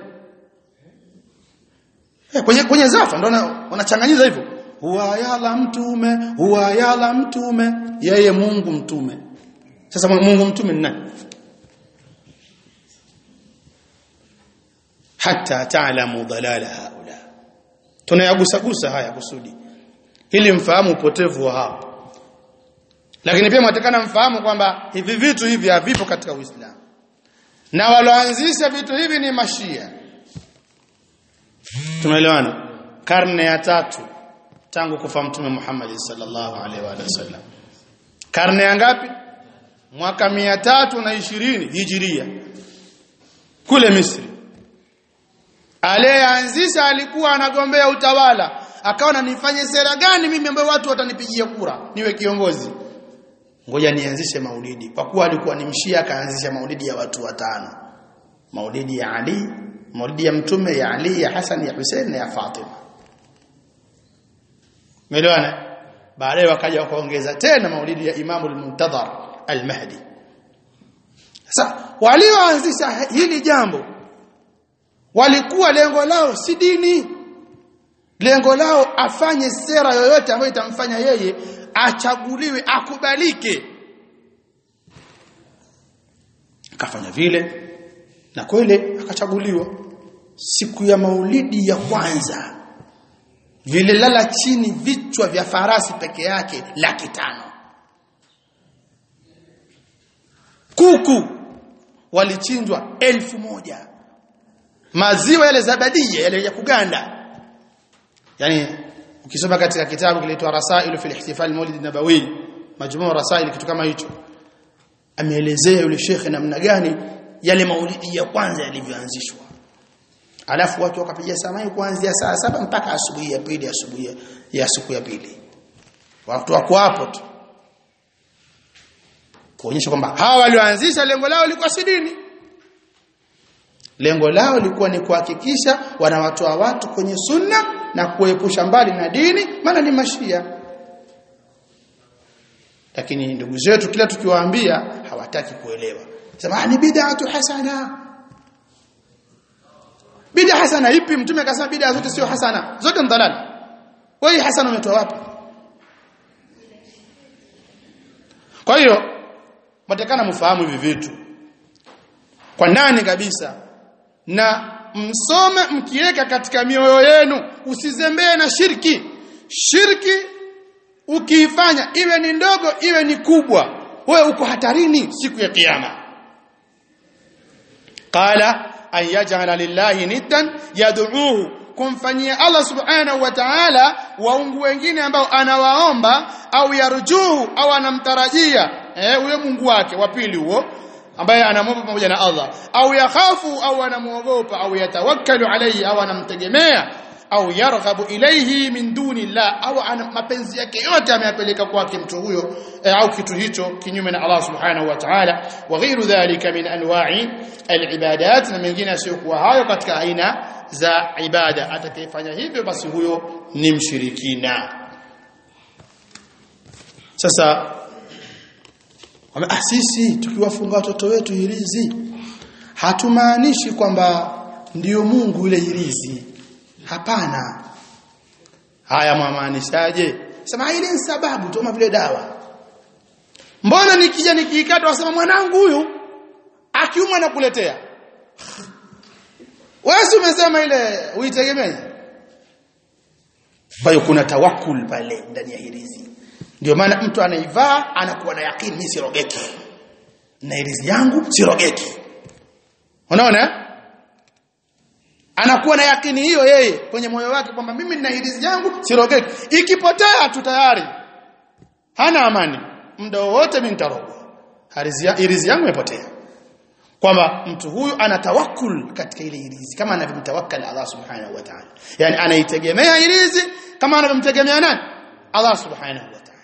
eh, kwenye kwenye zafa ndio wanachanganyiza hivyo huwa yala mtume huwa yala mtume yeye Mungu mtume sasa Mungu mtume ni nani hata taalamu dalala haula tunayagusagusa haya kusudi ili mfahamu upotevu wa hapo lakini pia mwatakana mfahamu kwamba hivi vitu hivi havipo katika Uislamu na walioanzisha vitu hivi ni mashia tumeelewana karne ya tatu tangu kufa mtume Muhammad sallallahu alaihi wa sallam karne ya ngapi mwaka mia tatu na ishirini hijiria kule Misri aliyeanzisha alikuwa anagombea utawala akaona nifanye sera gani mimi ambayo watu watanipigia kura niwe kiongozi ngoja nianzishe maulidi kwa kuwa alikuwa ni mshia akaanzisha maulidi ya watu watano maulidi ya Ali maulidi ya mtume ya Ali ya Hassan ya Hussein na ya Fatima Umeelewana baadaye wakaja wakaongeza tena maulidi ya Imamu al-Muntadhar al-Mahdi sasa walioanzisha hili jambo walikuwa lengo lao si dini lengo lao afanye sera yoyote ambayo itamfanya yeye achaguliwe akubalike akafanya vile na kweli akachaguliwa siku ya maulidi ya kwanza vile lala chini vichwa vya farasi peke yake laki tano kuku walichinjwa elfu moja maziwa yale zabadia yale ya kuganda yani ukisoma katika kitabu kinaitwa Rasailu fil Ihtifal Maulid Nabawi majmuu rasail kitu kama hicho ameelezea yule shekhe namna gani yale maulidi ya kwanza yalivyoanzishwa alafu watu wakapiga samai kuanzia saa saba mpaka asubuhi ya pili asubuhi ya siku ya pili watu wako hapo tu kuonyesha kwamba hawa walioanzisha lengo lao lilikuwa si dini lengo lao lilikuwa ni kuhakikisha wanawatoa watu kwenye sunna na kuepusha mbali na dini maana ni mashia lakini ndugu zetu kila tukiwaambia hawataki kuelewa sema ni bid'atu hasana bid'a hasana ipi mtume akasema bid'a zote sio hasana zote ni dalal wewe hasana umetoa wapi kwa hiyo mtakana mfahamu hivi vitu kwa nani kabisa na msome mkiweka katika mioyo yenu usizembee na shirki shirki ukiifanya iwe ni ndogo iwe ni kubwa wewe uko hatarini siku ya kiyama qala an yaj'ala lillahi niddan yad'uuhu kumfanyia Allah subhanahu wa ta'ala waungu wengine ambao anawaomba au yarjuhu au anamtarajia eh huyo Mungu wake wa pili huo ambaye anamwomba pamoja na Allah au yakhafu au anamuogopa au yatawakkalu alayhi au anamtegemea au yarghabu ilayhi min duni Allah au ana mapenzi yake yote ameyapeleka kwake mtu huyo eh, au kitu hicho kinyume na Allah subhanahu wa ta'ala wa ghairu dhalika min anwa'i al-ibadat na mengine yasiyokuwa hayo katika aina za ibada atakayefanya hivyo basi huyo ni mshirikina sasa ah sisi tukiwafunga watoto wetu hirizi hatumaanishi kwamba ndiyo Mungu yule hirizi hapana haya mwamaanishaje sema ile ni sababu tu vile dawa mbona nikija nikiikata wasema mwanangu huyu akiumwa nakuletea wewe umesema ile uitegemee kwa hiyo kuna tawakul pale ndani ya hirizi ndio maana mtu anaivaa anakuwa na yakini mimi sirogeki na hirizi yangu sirogeki unaona anakuwa na yakini hiyo yeye kwenye moyo wake kwamba mimi nina hirizi yangu sirogeki ikipotea tu tayari hana amani muda wote mimi nitarogwa hirizi yangu imepotea kwamba mtu huyu ana tawakkul katika ile hirizi kama anavyomtawakkal Allah subhanahu wa ta'ala yani anaitegemea hirizi kama anavyomtegemea nani Allah subhanahu wa ta'ala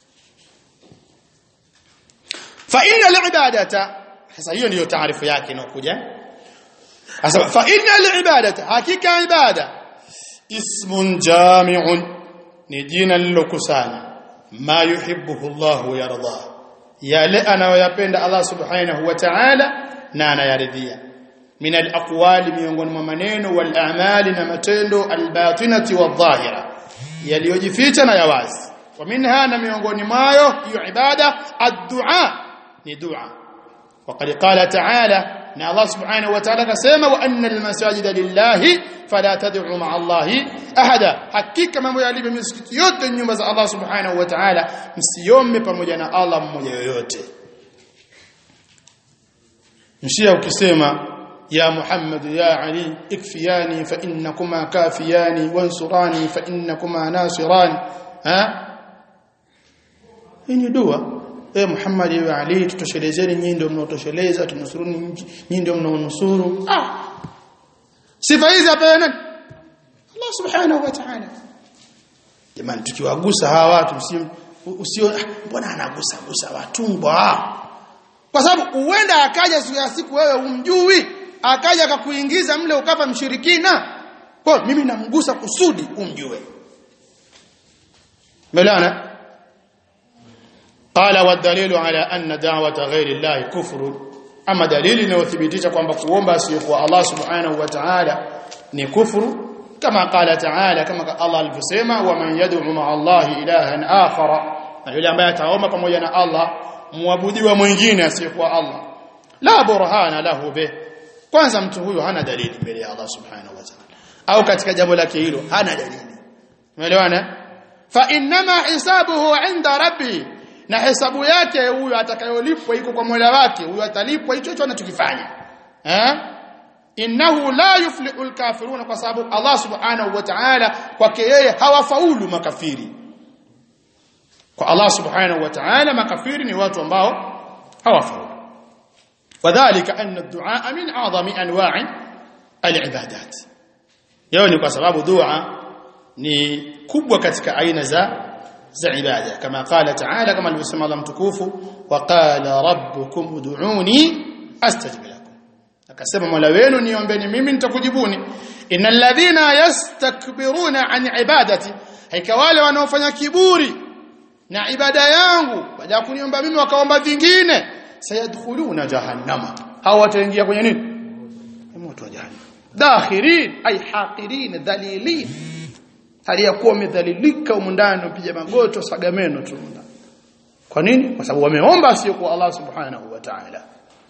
fa inna al-ibadata sasa hiyo ndiyo taarifu yake inayokuja sasa fa inna al-ibadata hakika ibada ismun jami'un ni jina lilokusanya ma yuhibbuhu Allah yarda yale anayoyapenda Allah subhanahu wa ta'ala na anayaridhia min al-aqwali miongoni mwa maneno wal a'mali na matendo al-batinati wadh-dhahira yaliyojificha na yawazi wa minha na miongoni mwayo hiyo ibada ad-du'a ni dua وقد قال تعالى ان الله سبحانه وتعالى كسما وان المساجد لله فلا تدعوا مع الله احدا hakika mambo yalivyo misikiti yote nyumba za Allah subhanahu wa ta'ala msiombe pamoja na Allah mmoja yoyote mshia ukisema ya Muhammad ya Ali ikfiyani fa innakuma kafiyani wansurani fa innakuma nasirani ha hii ni dua e Muhammad wa Ali tutoshelezeni nyinyi ndio mnaotosheleza tunusuruni nyinyi ndio mnaonusuru ah sifa hizi hapa nani Allah subhanahu wa ta'ala jamani tukiwagusa hawa watu usio mbona anagusa gusa watumbwa kwa sababu huenda akaja siku ya siku wewe umjui akaja akakuingiza mle ukapa mshirikina kwa mimi namgusa kusudi umjue melana قال والدليل على أن دعوة غير الله كفر أما دليل inayothibitisha kwamba kuomba asiyokuwa Allah subhanahu wa ta'ala ni kufuru kama qala ta'ala kama Allah alivyosema wa man yad'u ma'a Allah ilahan akhara na yule ambaye ataomba pamoja na Allah muabudiwa mwingine asiyokuwa Allah la burhana lahu be kwanza mtu huyo hana dalili mbele ya Allah subhanahu wa ta'ala au katika jambo lake hilo hana dalili umeelewana fa inma hisabuhu 'inda rabbi na hesabu yake huyo atakayolipwa iko kwa Mola wake huyo atalipwa hicho hicho anachokifanya eh innahu la yuflihu alkafiruna kwa sababu Allah subhanahu wa ta'ala kwake yeye hawafaulu makafiri kwa Allah subhanahu wa ta'ala makafiri ni watu ambao hawafaulu wadhālika anna ad-du'a min a'zami anwa'i al-ibadat yao ni kwa sababu dua ni kubwa katika aina za za ibada kama qala ta'ala kama alivyosema Allah mtukufu wa qala rabbukum ud'uni astajib lakum akasema mola wenu niombeni mimi nitakujibuni innal ladhina yastakbiruna an ibadati haika wale wanaofanya kiburi na ibada yangu baada ya kuniomba mimi wakaomba vingine sayadkhuluna jahannama hao wataingia kwenye nini moto wa jahannam dakhirin ay haqirin dhalilin aliyakuwa wamedhalilika humu ndani upija magoto sagameno tu kwa nini kwa sababu wameomba sio kwa Allah subhanahu wa ta'ala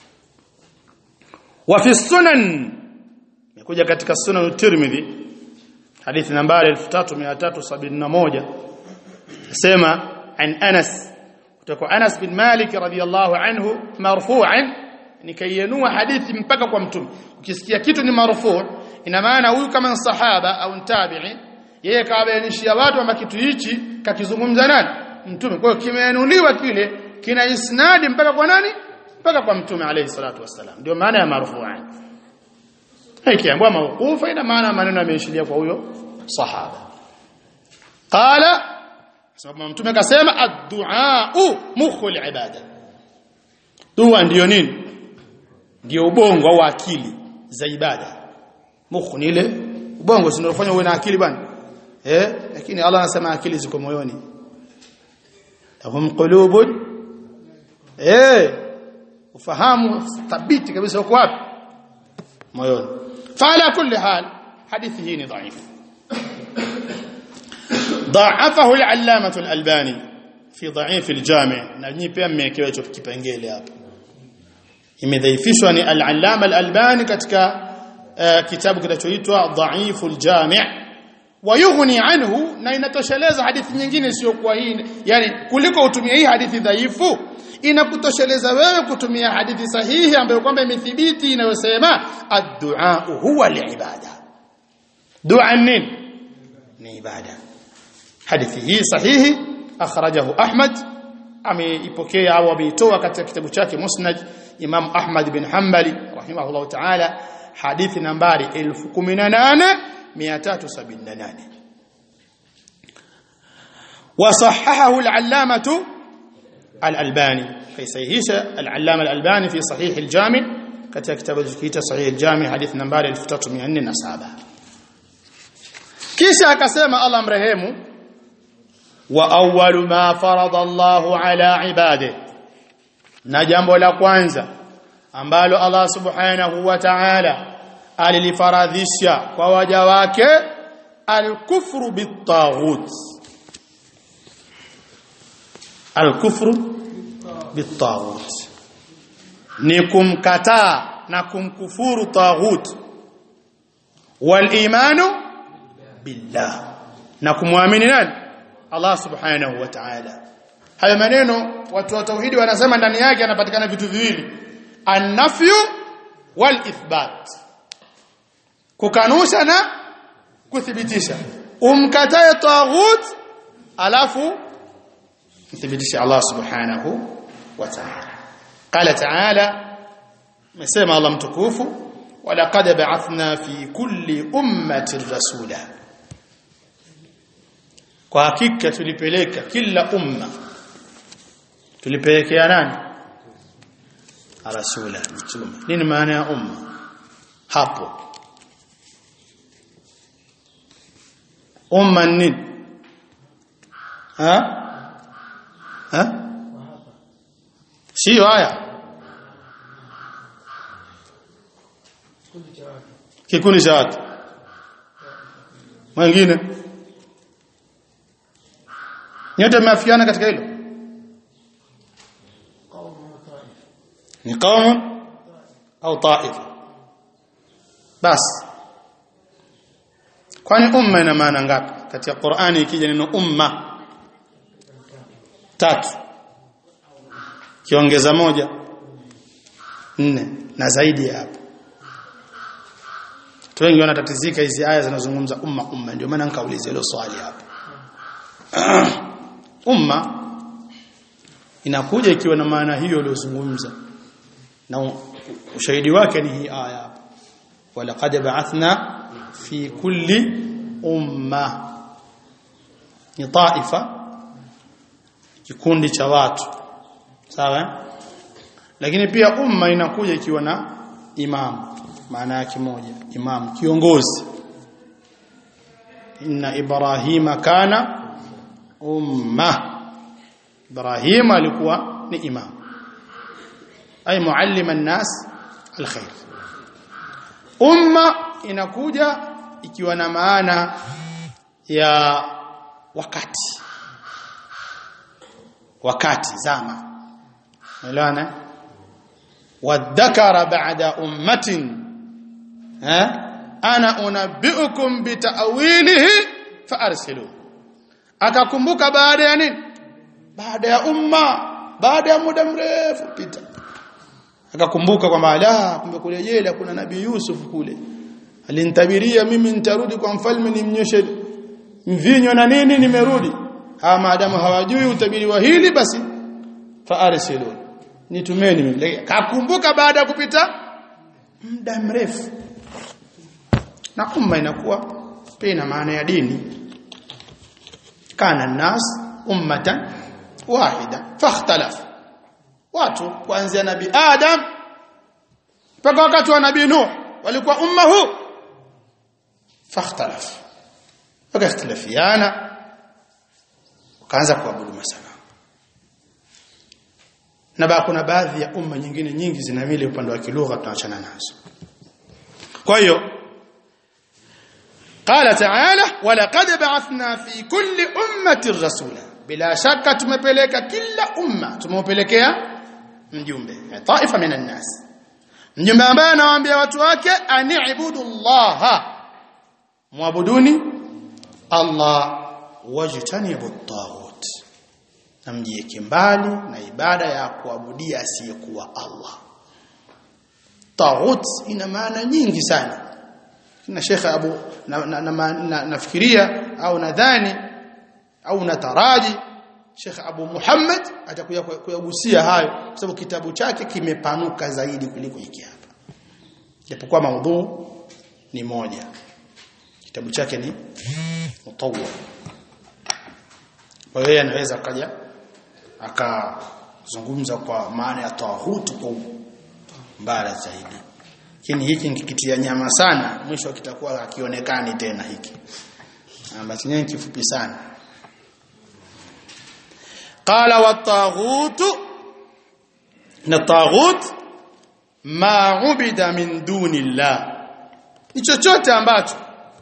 wa fi sunan imekuja katika sunan Tirmidhi hadithi nambari 3371 sema an Anas kutoka Anas bin Malik radhiyallahu anhu marfu'an nikayenua hadithi mpaka kwa mtume ukisikia kitu ni marfu' ina maana huyu kama sahaba au tabi'i yeye kawabainishia watu kwamba kitu hichi kakizungumza nani mtume kwa hiyo kimeinuliwa kile kina isnadi mpaka kwa nani mpaka kwa mtume alayhi salatu wassalam ndio maana ya marfu'an ikiambiwa mawqufa ina maana maneno yameishilia kwa huyo sahaba qala sababu mtume akasema ad-du'a mukhul ibada dua ndiyo nini ndio ubongo au akili za ibada mukhu ni ile ubongo si ndio uwe na akili bwana eh lakini Allah anasema akili ziko moyoni lahum qulubun eh ufahamu thabiti kabisa uko wapi moyoni fala kulli hal hadithi hii ni dhaifu ضعفه العلامة الألباني في ضعيف الجامع نجي pia mmewekewa hicho kipengele hapo imedhaifishwa ni al-allama al-albani katika kitabu kinachoitwa dhaiful jami' wayughni anhu na inatosheleza hadithi nyingine sio kwa hii yani kuliko utumia hii hadithi dhaifu inakutosheleza wewe kutumia hadithi sahihi ambayo kwamba imethibiti inayosema ad-du'a huwa al-ibada dua nini ni ibada hadithi hii sahihi akhrajahu ahmad ameipokea au ameitoa katika kitabu chake musnad imam ahmad bin hanbali rahimahullah ta'ala hadithi nambari 18378 وصححه العلامة الألباني في صحيح العلامة الألباني في صحيح الجامع كتاب كتاب الكتاب صحيح الجامع حديث نمبر 1347 kisha akasema Allah mrehemu wa awwalu ma farada Allahu ala ibadihi na jambo la kwanza ambalo Allah subhanahu wa ta'ala alilifaradhisha kwa waja wake alkufru bitaghut alkufru bitaghut ni kumkataa na kumkufuru taghut wal imanu billah na kumwamini nani Allah subhanahu wa ta'ala hayo maneno watu wa tauhidi wanasema ndani yake yanapatikana vitu viwili an-nafyu wal ithbat kukanusha na kuthibitisha umkatae taghut alafu mthibitisha Allah subhanahu wa ta'ala qala ta'ala mesema Allah mtukufu walaqad ba'athna fi kulli ummatin rasula kwa hakika tulipeleka kila umma tulipelekea nani rasula mtume nini maana ya umma hapo umma nini ha ha sio haya kikundi cha watu mwingine nyote mmeafikiana katika hilo ni qaumun au taifa basi kwani umma ina maana ngapi katika Qur'ani ikija neno umma tatu kiongeza moja nne na zaidi ya hapo watu wengi wanatatizika hizi aya zinazozungumza umma umma ndio maana nikauliza hilo swali hapo umma inakuja ikiwa na maana hiyo iliyozungumza na ushahidi wake ni hii aya hapa walaqad ba'athna fi kulli umma ni taifa kikundi cha watu sawa lakini pia umma inakuja ikiwa na imam maana yake moja imam kiongozi inna ibrahima kana umma ibrahima alikuwa ni imam ay muallima an-nas alkhair umma inakuja ikiwa na maana ya wakati wakati zama unaelewana wadhakara ba'da ummatin ha ana unabbiukum bitawilihi faarsilu akakumbuka baada ya nini baada ya umma baada ya muda mrefu pita akakumbuka kwamba la kumbe kule jela kuna nabii Yusuf kule alinitabiria mimi nitarudi kwa mfalme nimnyoshe mvinyo na nini nimerudi hawa maadamu hawajui utabiri wa hili basi faarsilu nitumeni mimi kakumbuka baada ya kupita muda mrefu na umma inakuwa pia ina maana ya dini kana nas ummatan wahida fakhtalaf watu kuanzia nabii adam mpaka wakati wa nabii nuh walikuwa umma huu fakhtalaf wakakhtilafiana wakaanza kuabudu masanamu na ba kuna baadhi ya umma nyingine nyingi zina vile upande wa kilugha tunaachana nazo kwa hiyo قال تعالى ولقد بعثنا في كل أمة رسولا بلا شك tumepeleka kila umma tumepelekea mjumbe taifa minan nas mjumbe ambaye anawaambia watu wake ani'budu Allah muabuduni Allah wajtanibu at-taghut namjieke mbali na ibada ya kuabudia asiyekuwa Allah taghut ina maana nyingi sana na Sheikh Abu nafikiria na, na, na au nadhani au nataraji Sheikh Abu Muhammad atakuja kuyagusia hayo kwa sababu kitabu chake kimepanuka zaidi kuliko hiki hapa japokuwa maudhu ni moja kitabu chake ni mutawwal kwa hiyo anaweza kaja akazungumza kwa maana ya tawhid kwa mbali zaidi lakini hiki nikikitia nyama sana mwisho kitakuwa hakionekani tena hiki ambacho ni kifupi sana qala wat-taghut na taghut ma ubida min dunillah ni chochote ambacho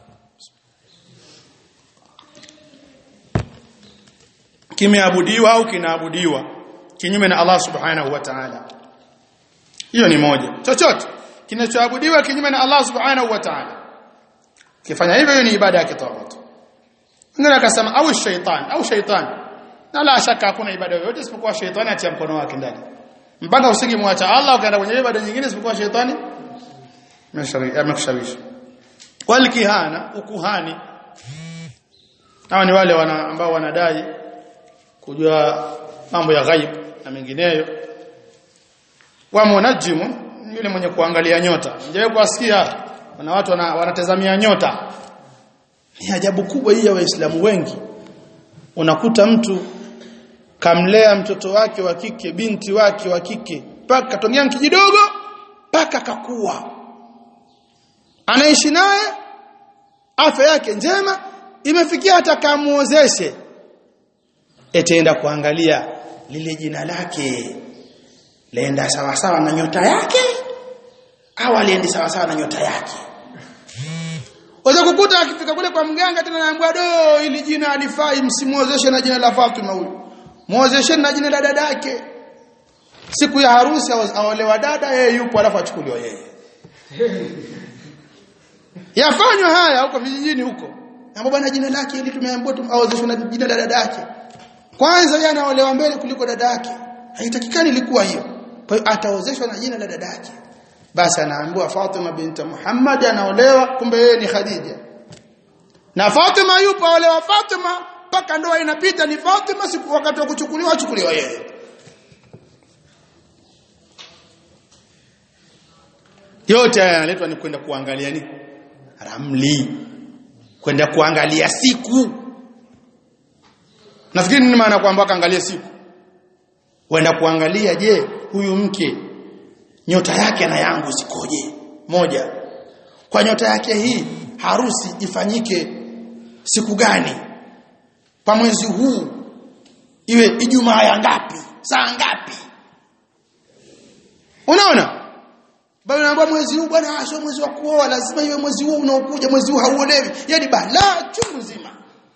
kimeabudiwa au kinaabudiwa kinyume na Allah subhanahu wa ta'ala hiyo ni moja chochote kinachoabudiwa kinyume na Allah subhanahu wa ta'ala kifanya hivyo hiyo ni ibada ya kitawut ngine akasema au shaitan au shaitan na la shaka hakuna ibada yoyote isipokuwa shaitani atia mkono wake ndani mpaka usingemwacha Allah ukaenda kwenye ibada nyingine isipokuwa shaitani amekushawishi wal kihana ukuhani hawa ni wale wana, ambao wanadai kujua mambo ya ghaib na mengineyo wa munajimu yule mwenye kuangalia nyota nje kuasikia kuna watu wana, wanatazamia nyota ni ajabu kubwa hii ya waislamu wengi unakuta mtu kamlea mtoto wake wa kike binti wake wa kike paka tongea kijidogo paka kakua anaishi naye afya yake njema imefikia hata kamuozeshe etaenda kuangalia lile jina lake laenda sawa sawa na nyota yake au aliendi sawa sawa na nyota yake Waweza kukuta akifika kule kwa mganga tena anaambiwa do ili jina alifai msimuozeshe na jina la Fatima huyu. Muozeshe na jina la dada yake. Siku ya harusi aolewa dada yeye yupo alafu achukuliwa yeye. Yafanywa haya huko vijijini huko. Ambapo bwana jina lake ili tumeambiwa tumaozeshwe na jina la dada yake. Kwanza yeye anaolewa mbele kuliko dada yake. Haitakikani ilikuwa hiyo. Kwa hiyo ataozeshwa na jina la dada yake basi anaambiwa Fatima binti Muhammad anaolewa kumbe yeye ni Khadija na Fatima yupo olewa Fatima mpaka ndoa inapita ni Fatima siku wakati wa kuchukuliwa achukuliwa yeye yote haya yanaletwa ni kwenda kuangalia ni ramli kwenda kuangalia siku nafikiri nini maana kwamba kaangalia siku wenda kuangalia je huyu mke nyota yake na yangu zikoje moja kwa nyota yake hii harusi ifanyike siku gani kwa mwezi huu iwe ijumaa ya ngapi saa ngapi unaona bado naomba mwezi huu bwana sio mwezi wa kuoa lazima iwe mwezi huu unaokuja mwezi huu hauolewi yani balaa chungu zima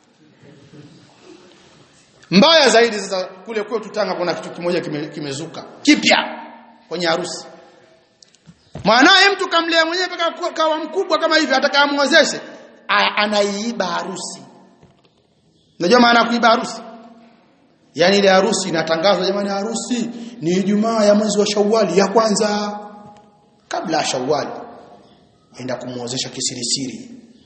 mbaya zaidi sasa kule kwetu Tanga kuna kitu kimoja kimezuka kime kipya kwenye harusi mwanaye mtu kamlea mwenyewe mpaka kawa mkubwa kama hivi atakaamwozeshe anaiiba harusi unajua maana ya kuiba harusi yani ile harusi inatangazwa jamani harusi ni Ijumaa ya mwezi wa Shawwali ya kwanza kabla ya Shawwali enda kumuozesha kisirisiri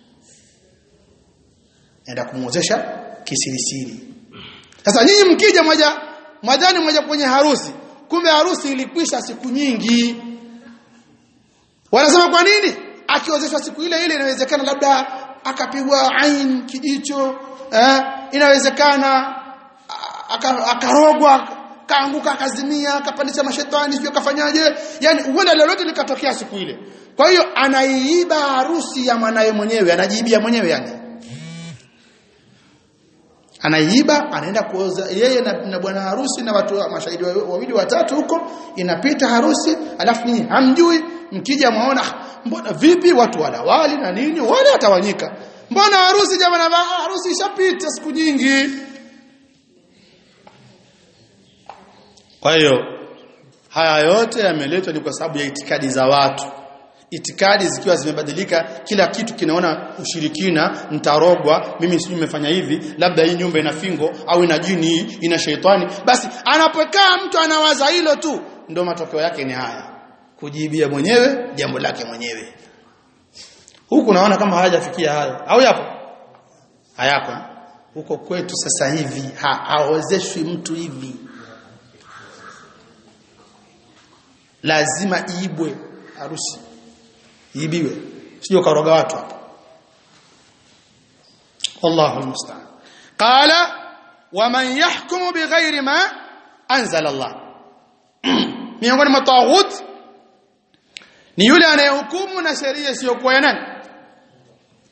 enda kumuozesha kisirisiri sasa nyinyi mkija moja mwadhani moja kwenye harusi kumbe harusi ilikwisha siku nyingi wanasema kwa nini akiozeshwa siku ile ile inawezekana labda akapigwa ain kijicho eh, inawezekana akarogwa kaanguka akazimia akapandisha mashetani sio kafanyaje yani huenda lolote likatokea siku ile kwa hiyo anaiiba harusi ya mwanaye mwenyewe anajiibia mwenyewe yani anaiiba anaenda kuoza yeye na, na bwana harusi na watu mashahidi wawili watatu huko inapita harusi alafu nyinyi hamjui mkija mwaona mbona vipi watu wanawali na nini wale watawanyika mbona harusi jamani harusi ishapita siku nyingi kwa hiyo haya yote yameletwa ni kwa sababu ya itikadi za watu itikadi zikiwa zimebadilika kila kitu kinaona ushirikina nitarogwa mimi sijui nimefanya hivi labda hii nyumba ina fingo au ina jini ina sheitani basi anapokaa mtu anawaza hilo tu ndio matokeo yake ni haya kujibia mwenyewe jambo lake mwenyewe huku naona kama hayajafikia hayo au yapo hayako huko kwetu sasa hivi ha, haozeshwi mtu hivi lazima iibwe harusi iibiwe sio karoga watu hapo Allahu almusta'an qala waman yahkumu bighairi ma anzala Allah miongoni mwa taghut ni yule anayehukumu na sheria isiyokuwa ya nani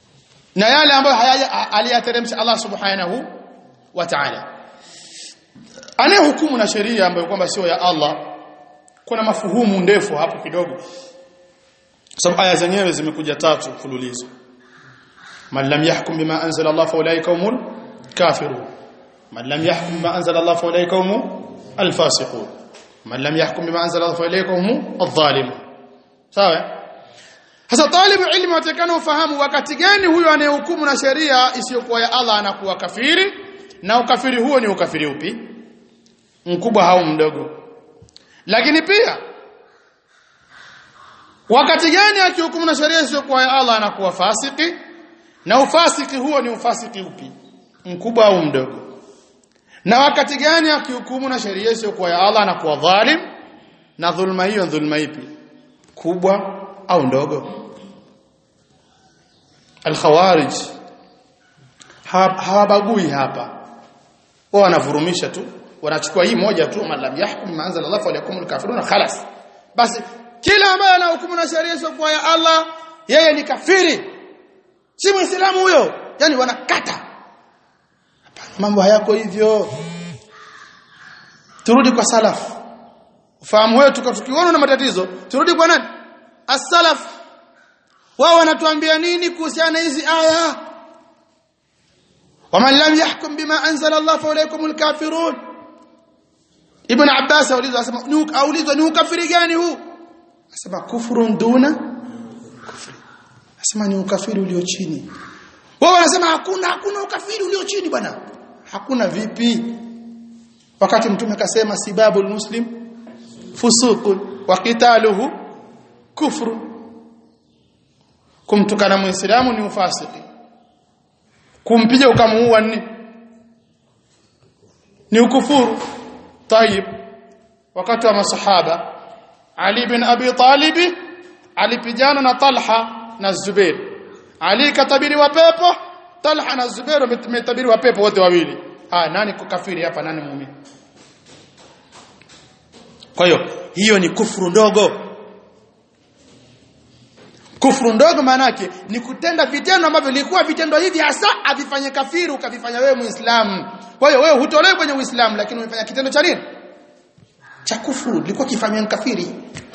na yale ambayo aliyateremsha Allah subhanahu wa ta'ala anayehukumu na sheria ambayo kwamba sio ya Allah kuna mafuhumu ndefu hapo kidogo sababu aya zenyewe zimekuja tatu mfululizo man lam yahkum bima anzala Allah fa ulaika humul kafirun man lam yahkum bima anzala Allah fa ulaika humul alfasiqun man lam yahkum bima anzala Allah fa ulaika humul adh-dhalimun sawa sasa talibu ilmu atakana ufahamu wakati gani huyo anayehukumu na sheria isiyokuwa ya Allah anakuwa kafiri na ukafiri huo ni ukafiri upi mkubwa au mdogo lakini pia wakati gani akihukumu na sheria isiyokuwa ya Allah anakuwa fasiki na ufasiki huo ni ufasiki upi mkubwa au mdogo na wakati gani akihukumu na sheria isiyokuwa ya Allah anakuwa dhalim na dhulma hiyo dhulma ipi kubwa au ndogo al-khawarij hawabagui hapa wao wanavurumisha tu wanachukua hii moja tu man lam yahkum ma anzala Allah fa yakumul kafiruna khalas basi kila ambaye anahukumu na sheria isiyokuwa ya Allah yeye ni kafiri si muislamu huyo yani wanakata hapana mambo hayako hivyo turudi kwa salaf ufahamu wetu tukiona na matatizo turudi kwa nani as-salaf wao wanatuambia nini kuhusiana hizi aya waman lam yahkum bima anzala Allah fa ulaikumul kafirun ibn abbas aulizwa asema aulizwa ni ukafiri gani huu asema kufrun duna kufri asema ni ukafiri ulio chini wao wanasema hakuna hakuna ukafiri ulio chini bwana hakuna vipi wakati mtume kasema sibabul muslim fusuqun wa qitaluhu kufru kumtukana muislamu ni ufasiki kumpiga ukamuua ni ni ukufuru tayib wakati wa masahaba Ali bin Abi Talib alipigana na Talha na Zubair Ali katabiri wa pepo Talha na Zubair wametabiri wa pepo wote wawili ah nani kukafiri hapa nani muumini kwa hiyo hiyo ni kufuru ndogo kufuru ndogo maana yake ni kutenda vitendo ambavyo vilikuwa vitendo hivi hasa avifanye kafiri ukavifanya wewe muislamu kwa hiyo wewe hutolewi kwenye uislamu lakini umefanya kitendo cha nini cha kufuru ilikuwa kifanywa kafiri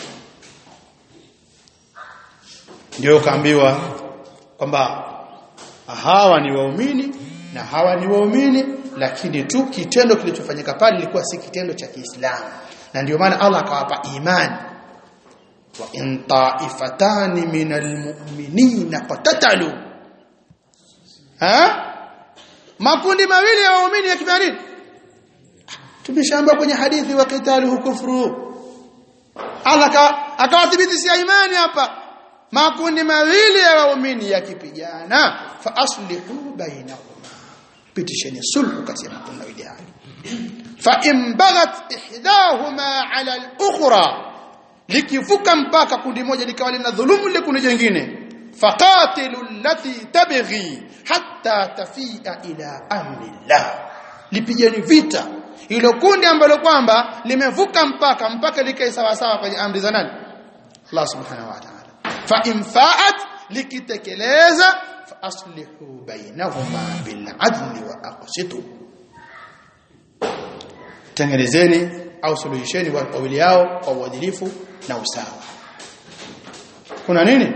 ndio ukaambiwa kwamba hawa ni waumini na hawa ni waumini lakini tu kitendo kilichofanyika pale ilikuwa si kitendo cha Kiislamu na ndio maana Allah akawapa imani wa in ta'ifatani minal mu'minina qatatalu ha makundi mawili ya waumini yakifanya nini tumeshaamba kwenye hadithi wa qitaluhu kufru Allah akawathibitishia imani hapa makundi mawili ya waumini yakipigana fa aslihu bainahuma pitisheni sulhu kati ya makundi mawili hayo fa in baghat ihdahuma ala al-ukhra likivuka mpaka kundi moja likawa lina dhulumu lile kundi jingine faqatilu allati tabghi hatta tafia ila amri Allah lipigeni vita hilo kundi ambalo kwamba limevuka mpaka mpaka likae sawa sawa kwenye amri za nani Allah subhanahu wa ta'ala fa in fa'at likitekeleza fa aslihu bainahuma bil adli wa aqsitu tengenezeni au suluhisheni wawili yao kwa uadilifu na usawa kuna nini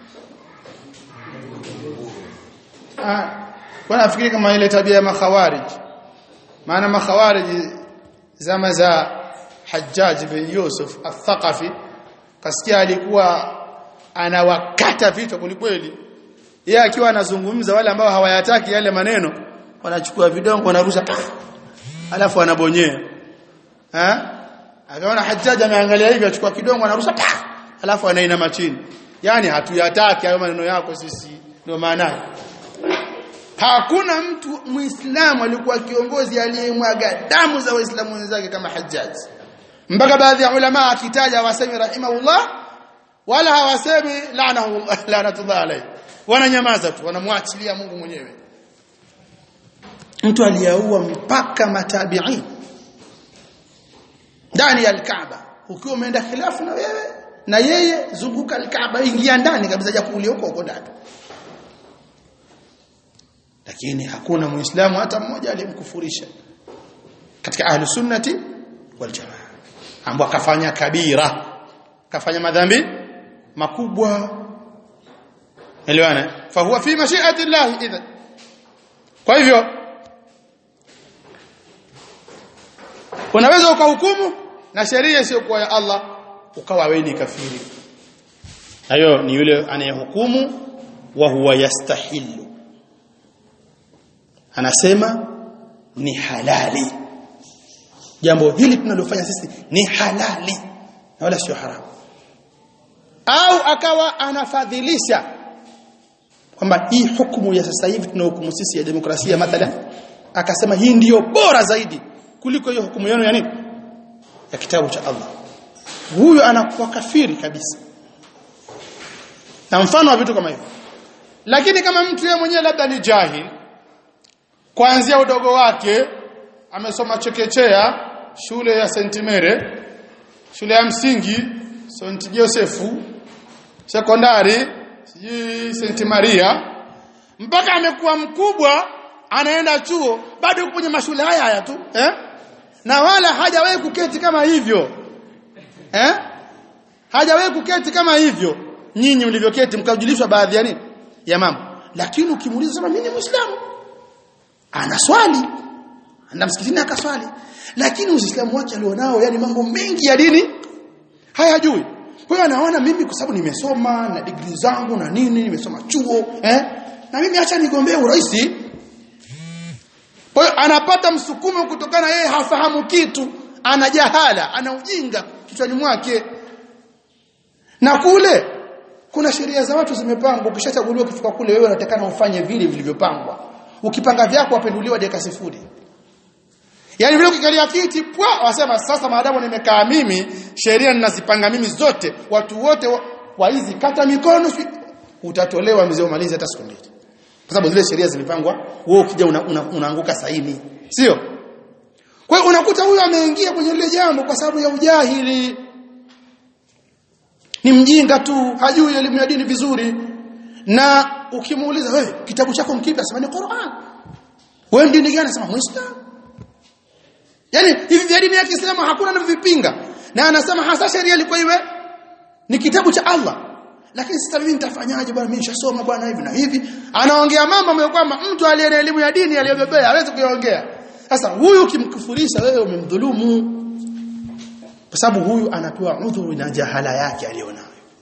ah bwana nafikiri kama ile tabia ya makhawarij maana makhawarij zama za Hajjaj bin Yusuf al-Thaqafi kasikia alikuwa anawakata vichwa kulikweli yeye akiwa anazungumza wale ambao hawayataki yale maneno wanachukua vidongo wanarusha alafu anabonyea eh akaona Hajjaj ameangalia hivi achukua kidongo anarusha alafu anainama chini yani hatuyataki hayo maneno yako sisi ndio maana hakuna mtu muislamu alikuwa kiongozi aliyemwaga damu za waislamu wenzake kama Hajjaj mpaka baadhi ya ulama akitaja wasemi rahimahullah wala hawasemi laanahu laanatullah alayhi wananyamaza tu wanamwachilia Mungu mwenyewe mtu aliyaua mpaka matabi'in ndani ya al-Kaaba ukiwa umeenda khilafu na wewe na yeye zunguka al-Kaaba ingia ndani kabisa ja kuulia huko huko ndani lakini hakuna muislamu hata mmoja aliyemkufurisha katika ahlu sunnati wal jamaa ambao akafanya kabira kafanya madhambi makubwa elewana fa huwa fi mashi'ati Allah idha kwa hivyo unaweza ukahukumu na sheria isiyokuwa ya Allah ukawa wewe ni kafiri hayo ni yule anayehukumu wa huwa yastahilu anasema ni halali jambo hili tunalofanya sisi ni halali na wala sio haramu au akawa anafadhilisha kwamba hii hukumu ya sasa hivi tunahukumu sisi ya demokrasia mathalan akasema hii ndiyo bora zaidi kuliko hiyo hukumu yenu ya nini ya kitabu cha Allah huyo anakuwa kafiri kabisa na mfano wa vitu kama hivyo lakini kama mtu yeye mwenyewe labda ni jahil kuanzia udogo wake amesoma chekechea shule ya St Mary shule ya msingi St Josefu sekondari sijui St Maria mpaka amekuwa mkubwa anaenda chuo bado yuko kwenye mashule haya haya tu eh? na wala hajawahi kuketi kama hivyo eh? hajawahi kuketi kama hivyo nyinyi mlivyoketi mkajulishwa baadhi ya nini ya mambo lakini ukimuuliza sema mimi ni muislamu ana swali anda msikitini akaswali lakini uislamu wake alionao yani mambo mengi ya dini hayajui kwa hiyo anaona mimi kwa sababu nimesoma na degree zangu na nini nimesoma chuo eh na mimi acha nigombee urais kwa hiyo anapata msukumo kutokana yeye hafahamu kitu ana jahala ana ujinga kichwani mwake na kule kuna sheria za watu zimepangwa ukishachaguliwa ukifika kule wewe unatakana ufanye vile vilivyopangwa ukipanga vyako wapenduliwa dakika sifuri Yaani vile ukikalia kiti pwa wasema sasa maadamu nimekaa mimi sheria ninazipanga mimi zote watu wote wa, wa hizi kata mikono utatolewa mzee umalize hata siku mbili. Kwa sababu zile sheria zimepangwa wewe ukija una, una, unaanguka saini. Sio? Kwa hiyo unakuta huyu ameingia kwenye lile jambo kwa sababu ya ujahili. Ni mjinga tu, hajui elimu ya dini vizuri. Na ukimuuliza wewe kitabu chako mkipi asema ni Qur'an. Wewe dini gani asema Muislamu. Yaani hivi vya dini ya Kiislamu hakuna anavyopinga. Na anasema hasa sheria ilikuwa iwe ni kitabu cha Allah. Lakini sasa mimi nitafanyaje bwana mimi nishasoma bwana hivi na hivi. Anaongea mambo ambayo kwamba mtu aliye na elimu ya dini aliyobebea hawezi kuyaongea. Sasa huyu ukimkufurisha wewe umemdhulumu. Kwa sababu huyu anapewa udhuru na jahala yake alionayo.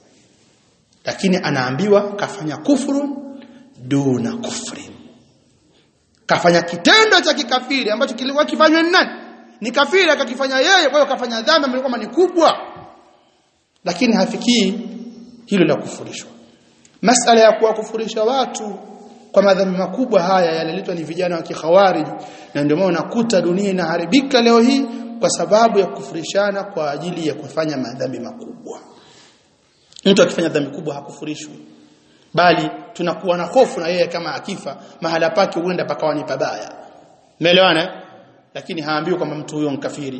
Lakini anaambiwa kafanya kufuru duna kufri. Kafanya kitendo cha kikafiri ambacho kilikuwa kifanywa ni nani? ni kafiri akakifanya yeye kwa hiyo kafanya dhambi ambayo kama ni kubwa lakini hafikii hilo la kufurishwa masala ya kuwakufurisha watu kwa madhambi makubwa haya yanaletwa ni vijana wa kikhawarij na ndio maana unakuta dunia inaharibika leo hii kwa sababu ya kufurishana kwa ajili ya kufanya madhambi makubwa mtu akifanya dhambi kubwa hakufurishwi bali tunakuwa na hofu na yeye kama akifa mahala pake huenda pakawa ni pabaya umeelewana lakini haambiwi kwamba mtu huyo mkafiri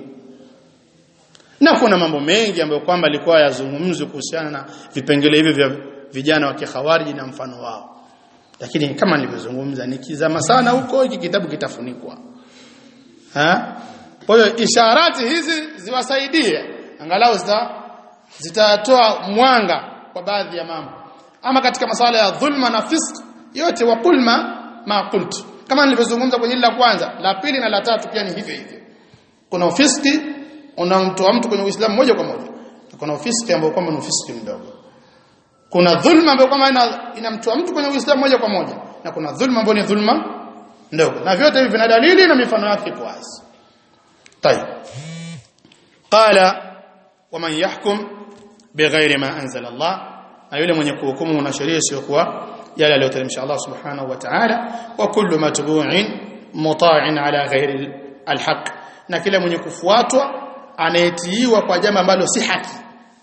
na kuna mambo mengi ambayo kwamba alikuwa yazungumzwe kuhusiana na vipengele hivyo vya vijana wa kikhawariji na mfano wao lakini kama nilivyozungumza nikizama sana huko hiki kitabu kitafunikwa ha kwa hiyo isharati hizi ziwasaidie angalau zita zitatoa mwanga kwa baadhi ya mambo ama katika masuala ya dhulma na fisq yote wa kulma ma qult kama nilivyozungumza kwenye la kwanza la pili na la tatu pia ni hivyo hivyo kuna ufiski unamtoa mtu kwenye Uislamu moja kwa moja na kuna ufiski ambao kwamba ni ufiski mdogo kuna dhulma ambayo kwamba inamtoa mtu kwenye Uislamu moja kwa moja na kuna dhulma ambayo ni dhulma ndogo na vyote hivi vina dalili na mifano yake kwa wazi طيب قال ومن يحكم بغير ما انزل الله na yule mwenye kuhukumu na sheria isiyokuwa yale aliyoteremsha Allah subhanahu wa ta'ala wa kullu matbu'in muta'in ala ghairi alhaq na kila mwenye kufuatwa anayetiiwa kwa jambo ambalo si haki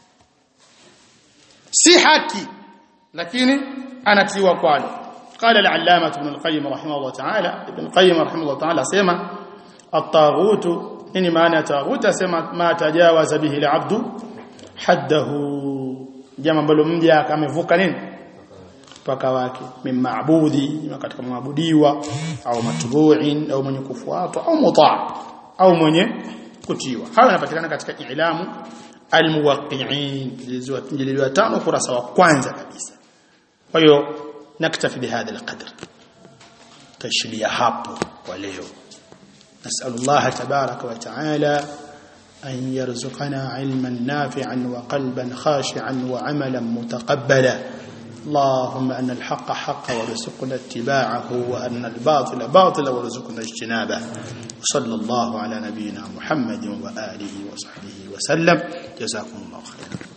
si haki lakini anatiiwa kwalo قال العلامة ابن القيم رحمه الله تعالى ابن القيم رحمه الله تعالى سيما الطاغوت nini maana ya taghut asema ma tajawaza bihi alabdu haddahu jambo ambalo mja amevuka nini mpaka wake mimmaabudi katika maabudiwa au matbu'in au mwenye kufuatwa au mutaa au mwenye kutiwa hayo yanapatikana katika ilamu almuwaqqi'in jilidwa tano kurasa wa kwanza kabisa kwa hiyo naktafi bihadha alqadr tashilia hapo kwa leo نسأل الله تبارك وتعالى أن يرزقنا علما نافعا وقلبا خاشعا وعملا متقبلا اللهم أن الحق حق وارزقنا اتباعه وأن الباطل باطل وارزقنا اجتنابه صلى الله على نبينا محمد وآله وصحبه وسلم جزاكم الله خيرا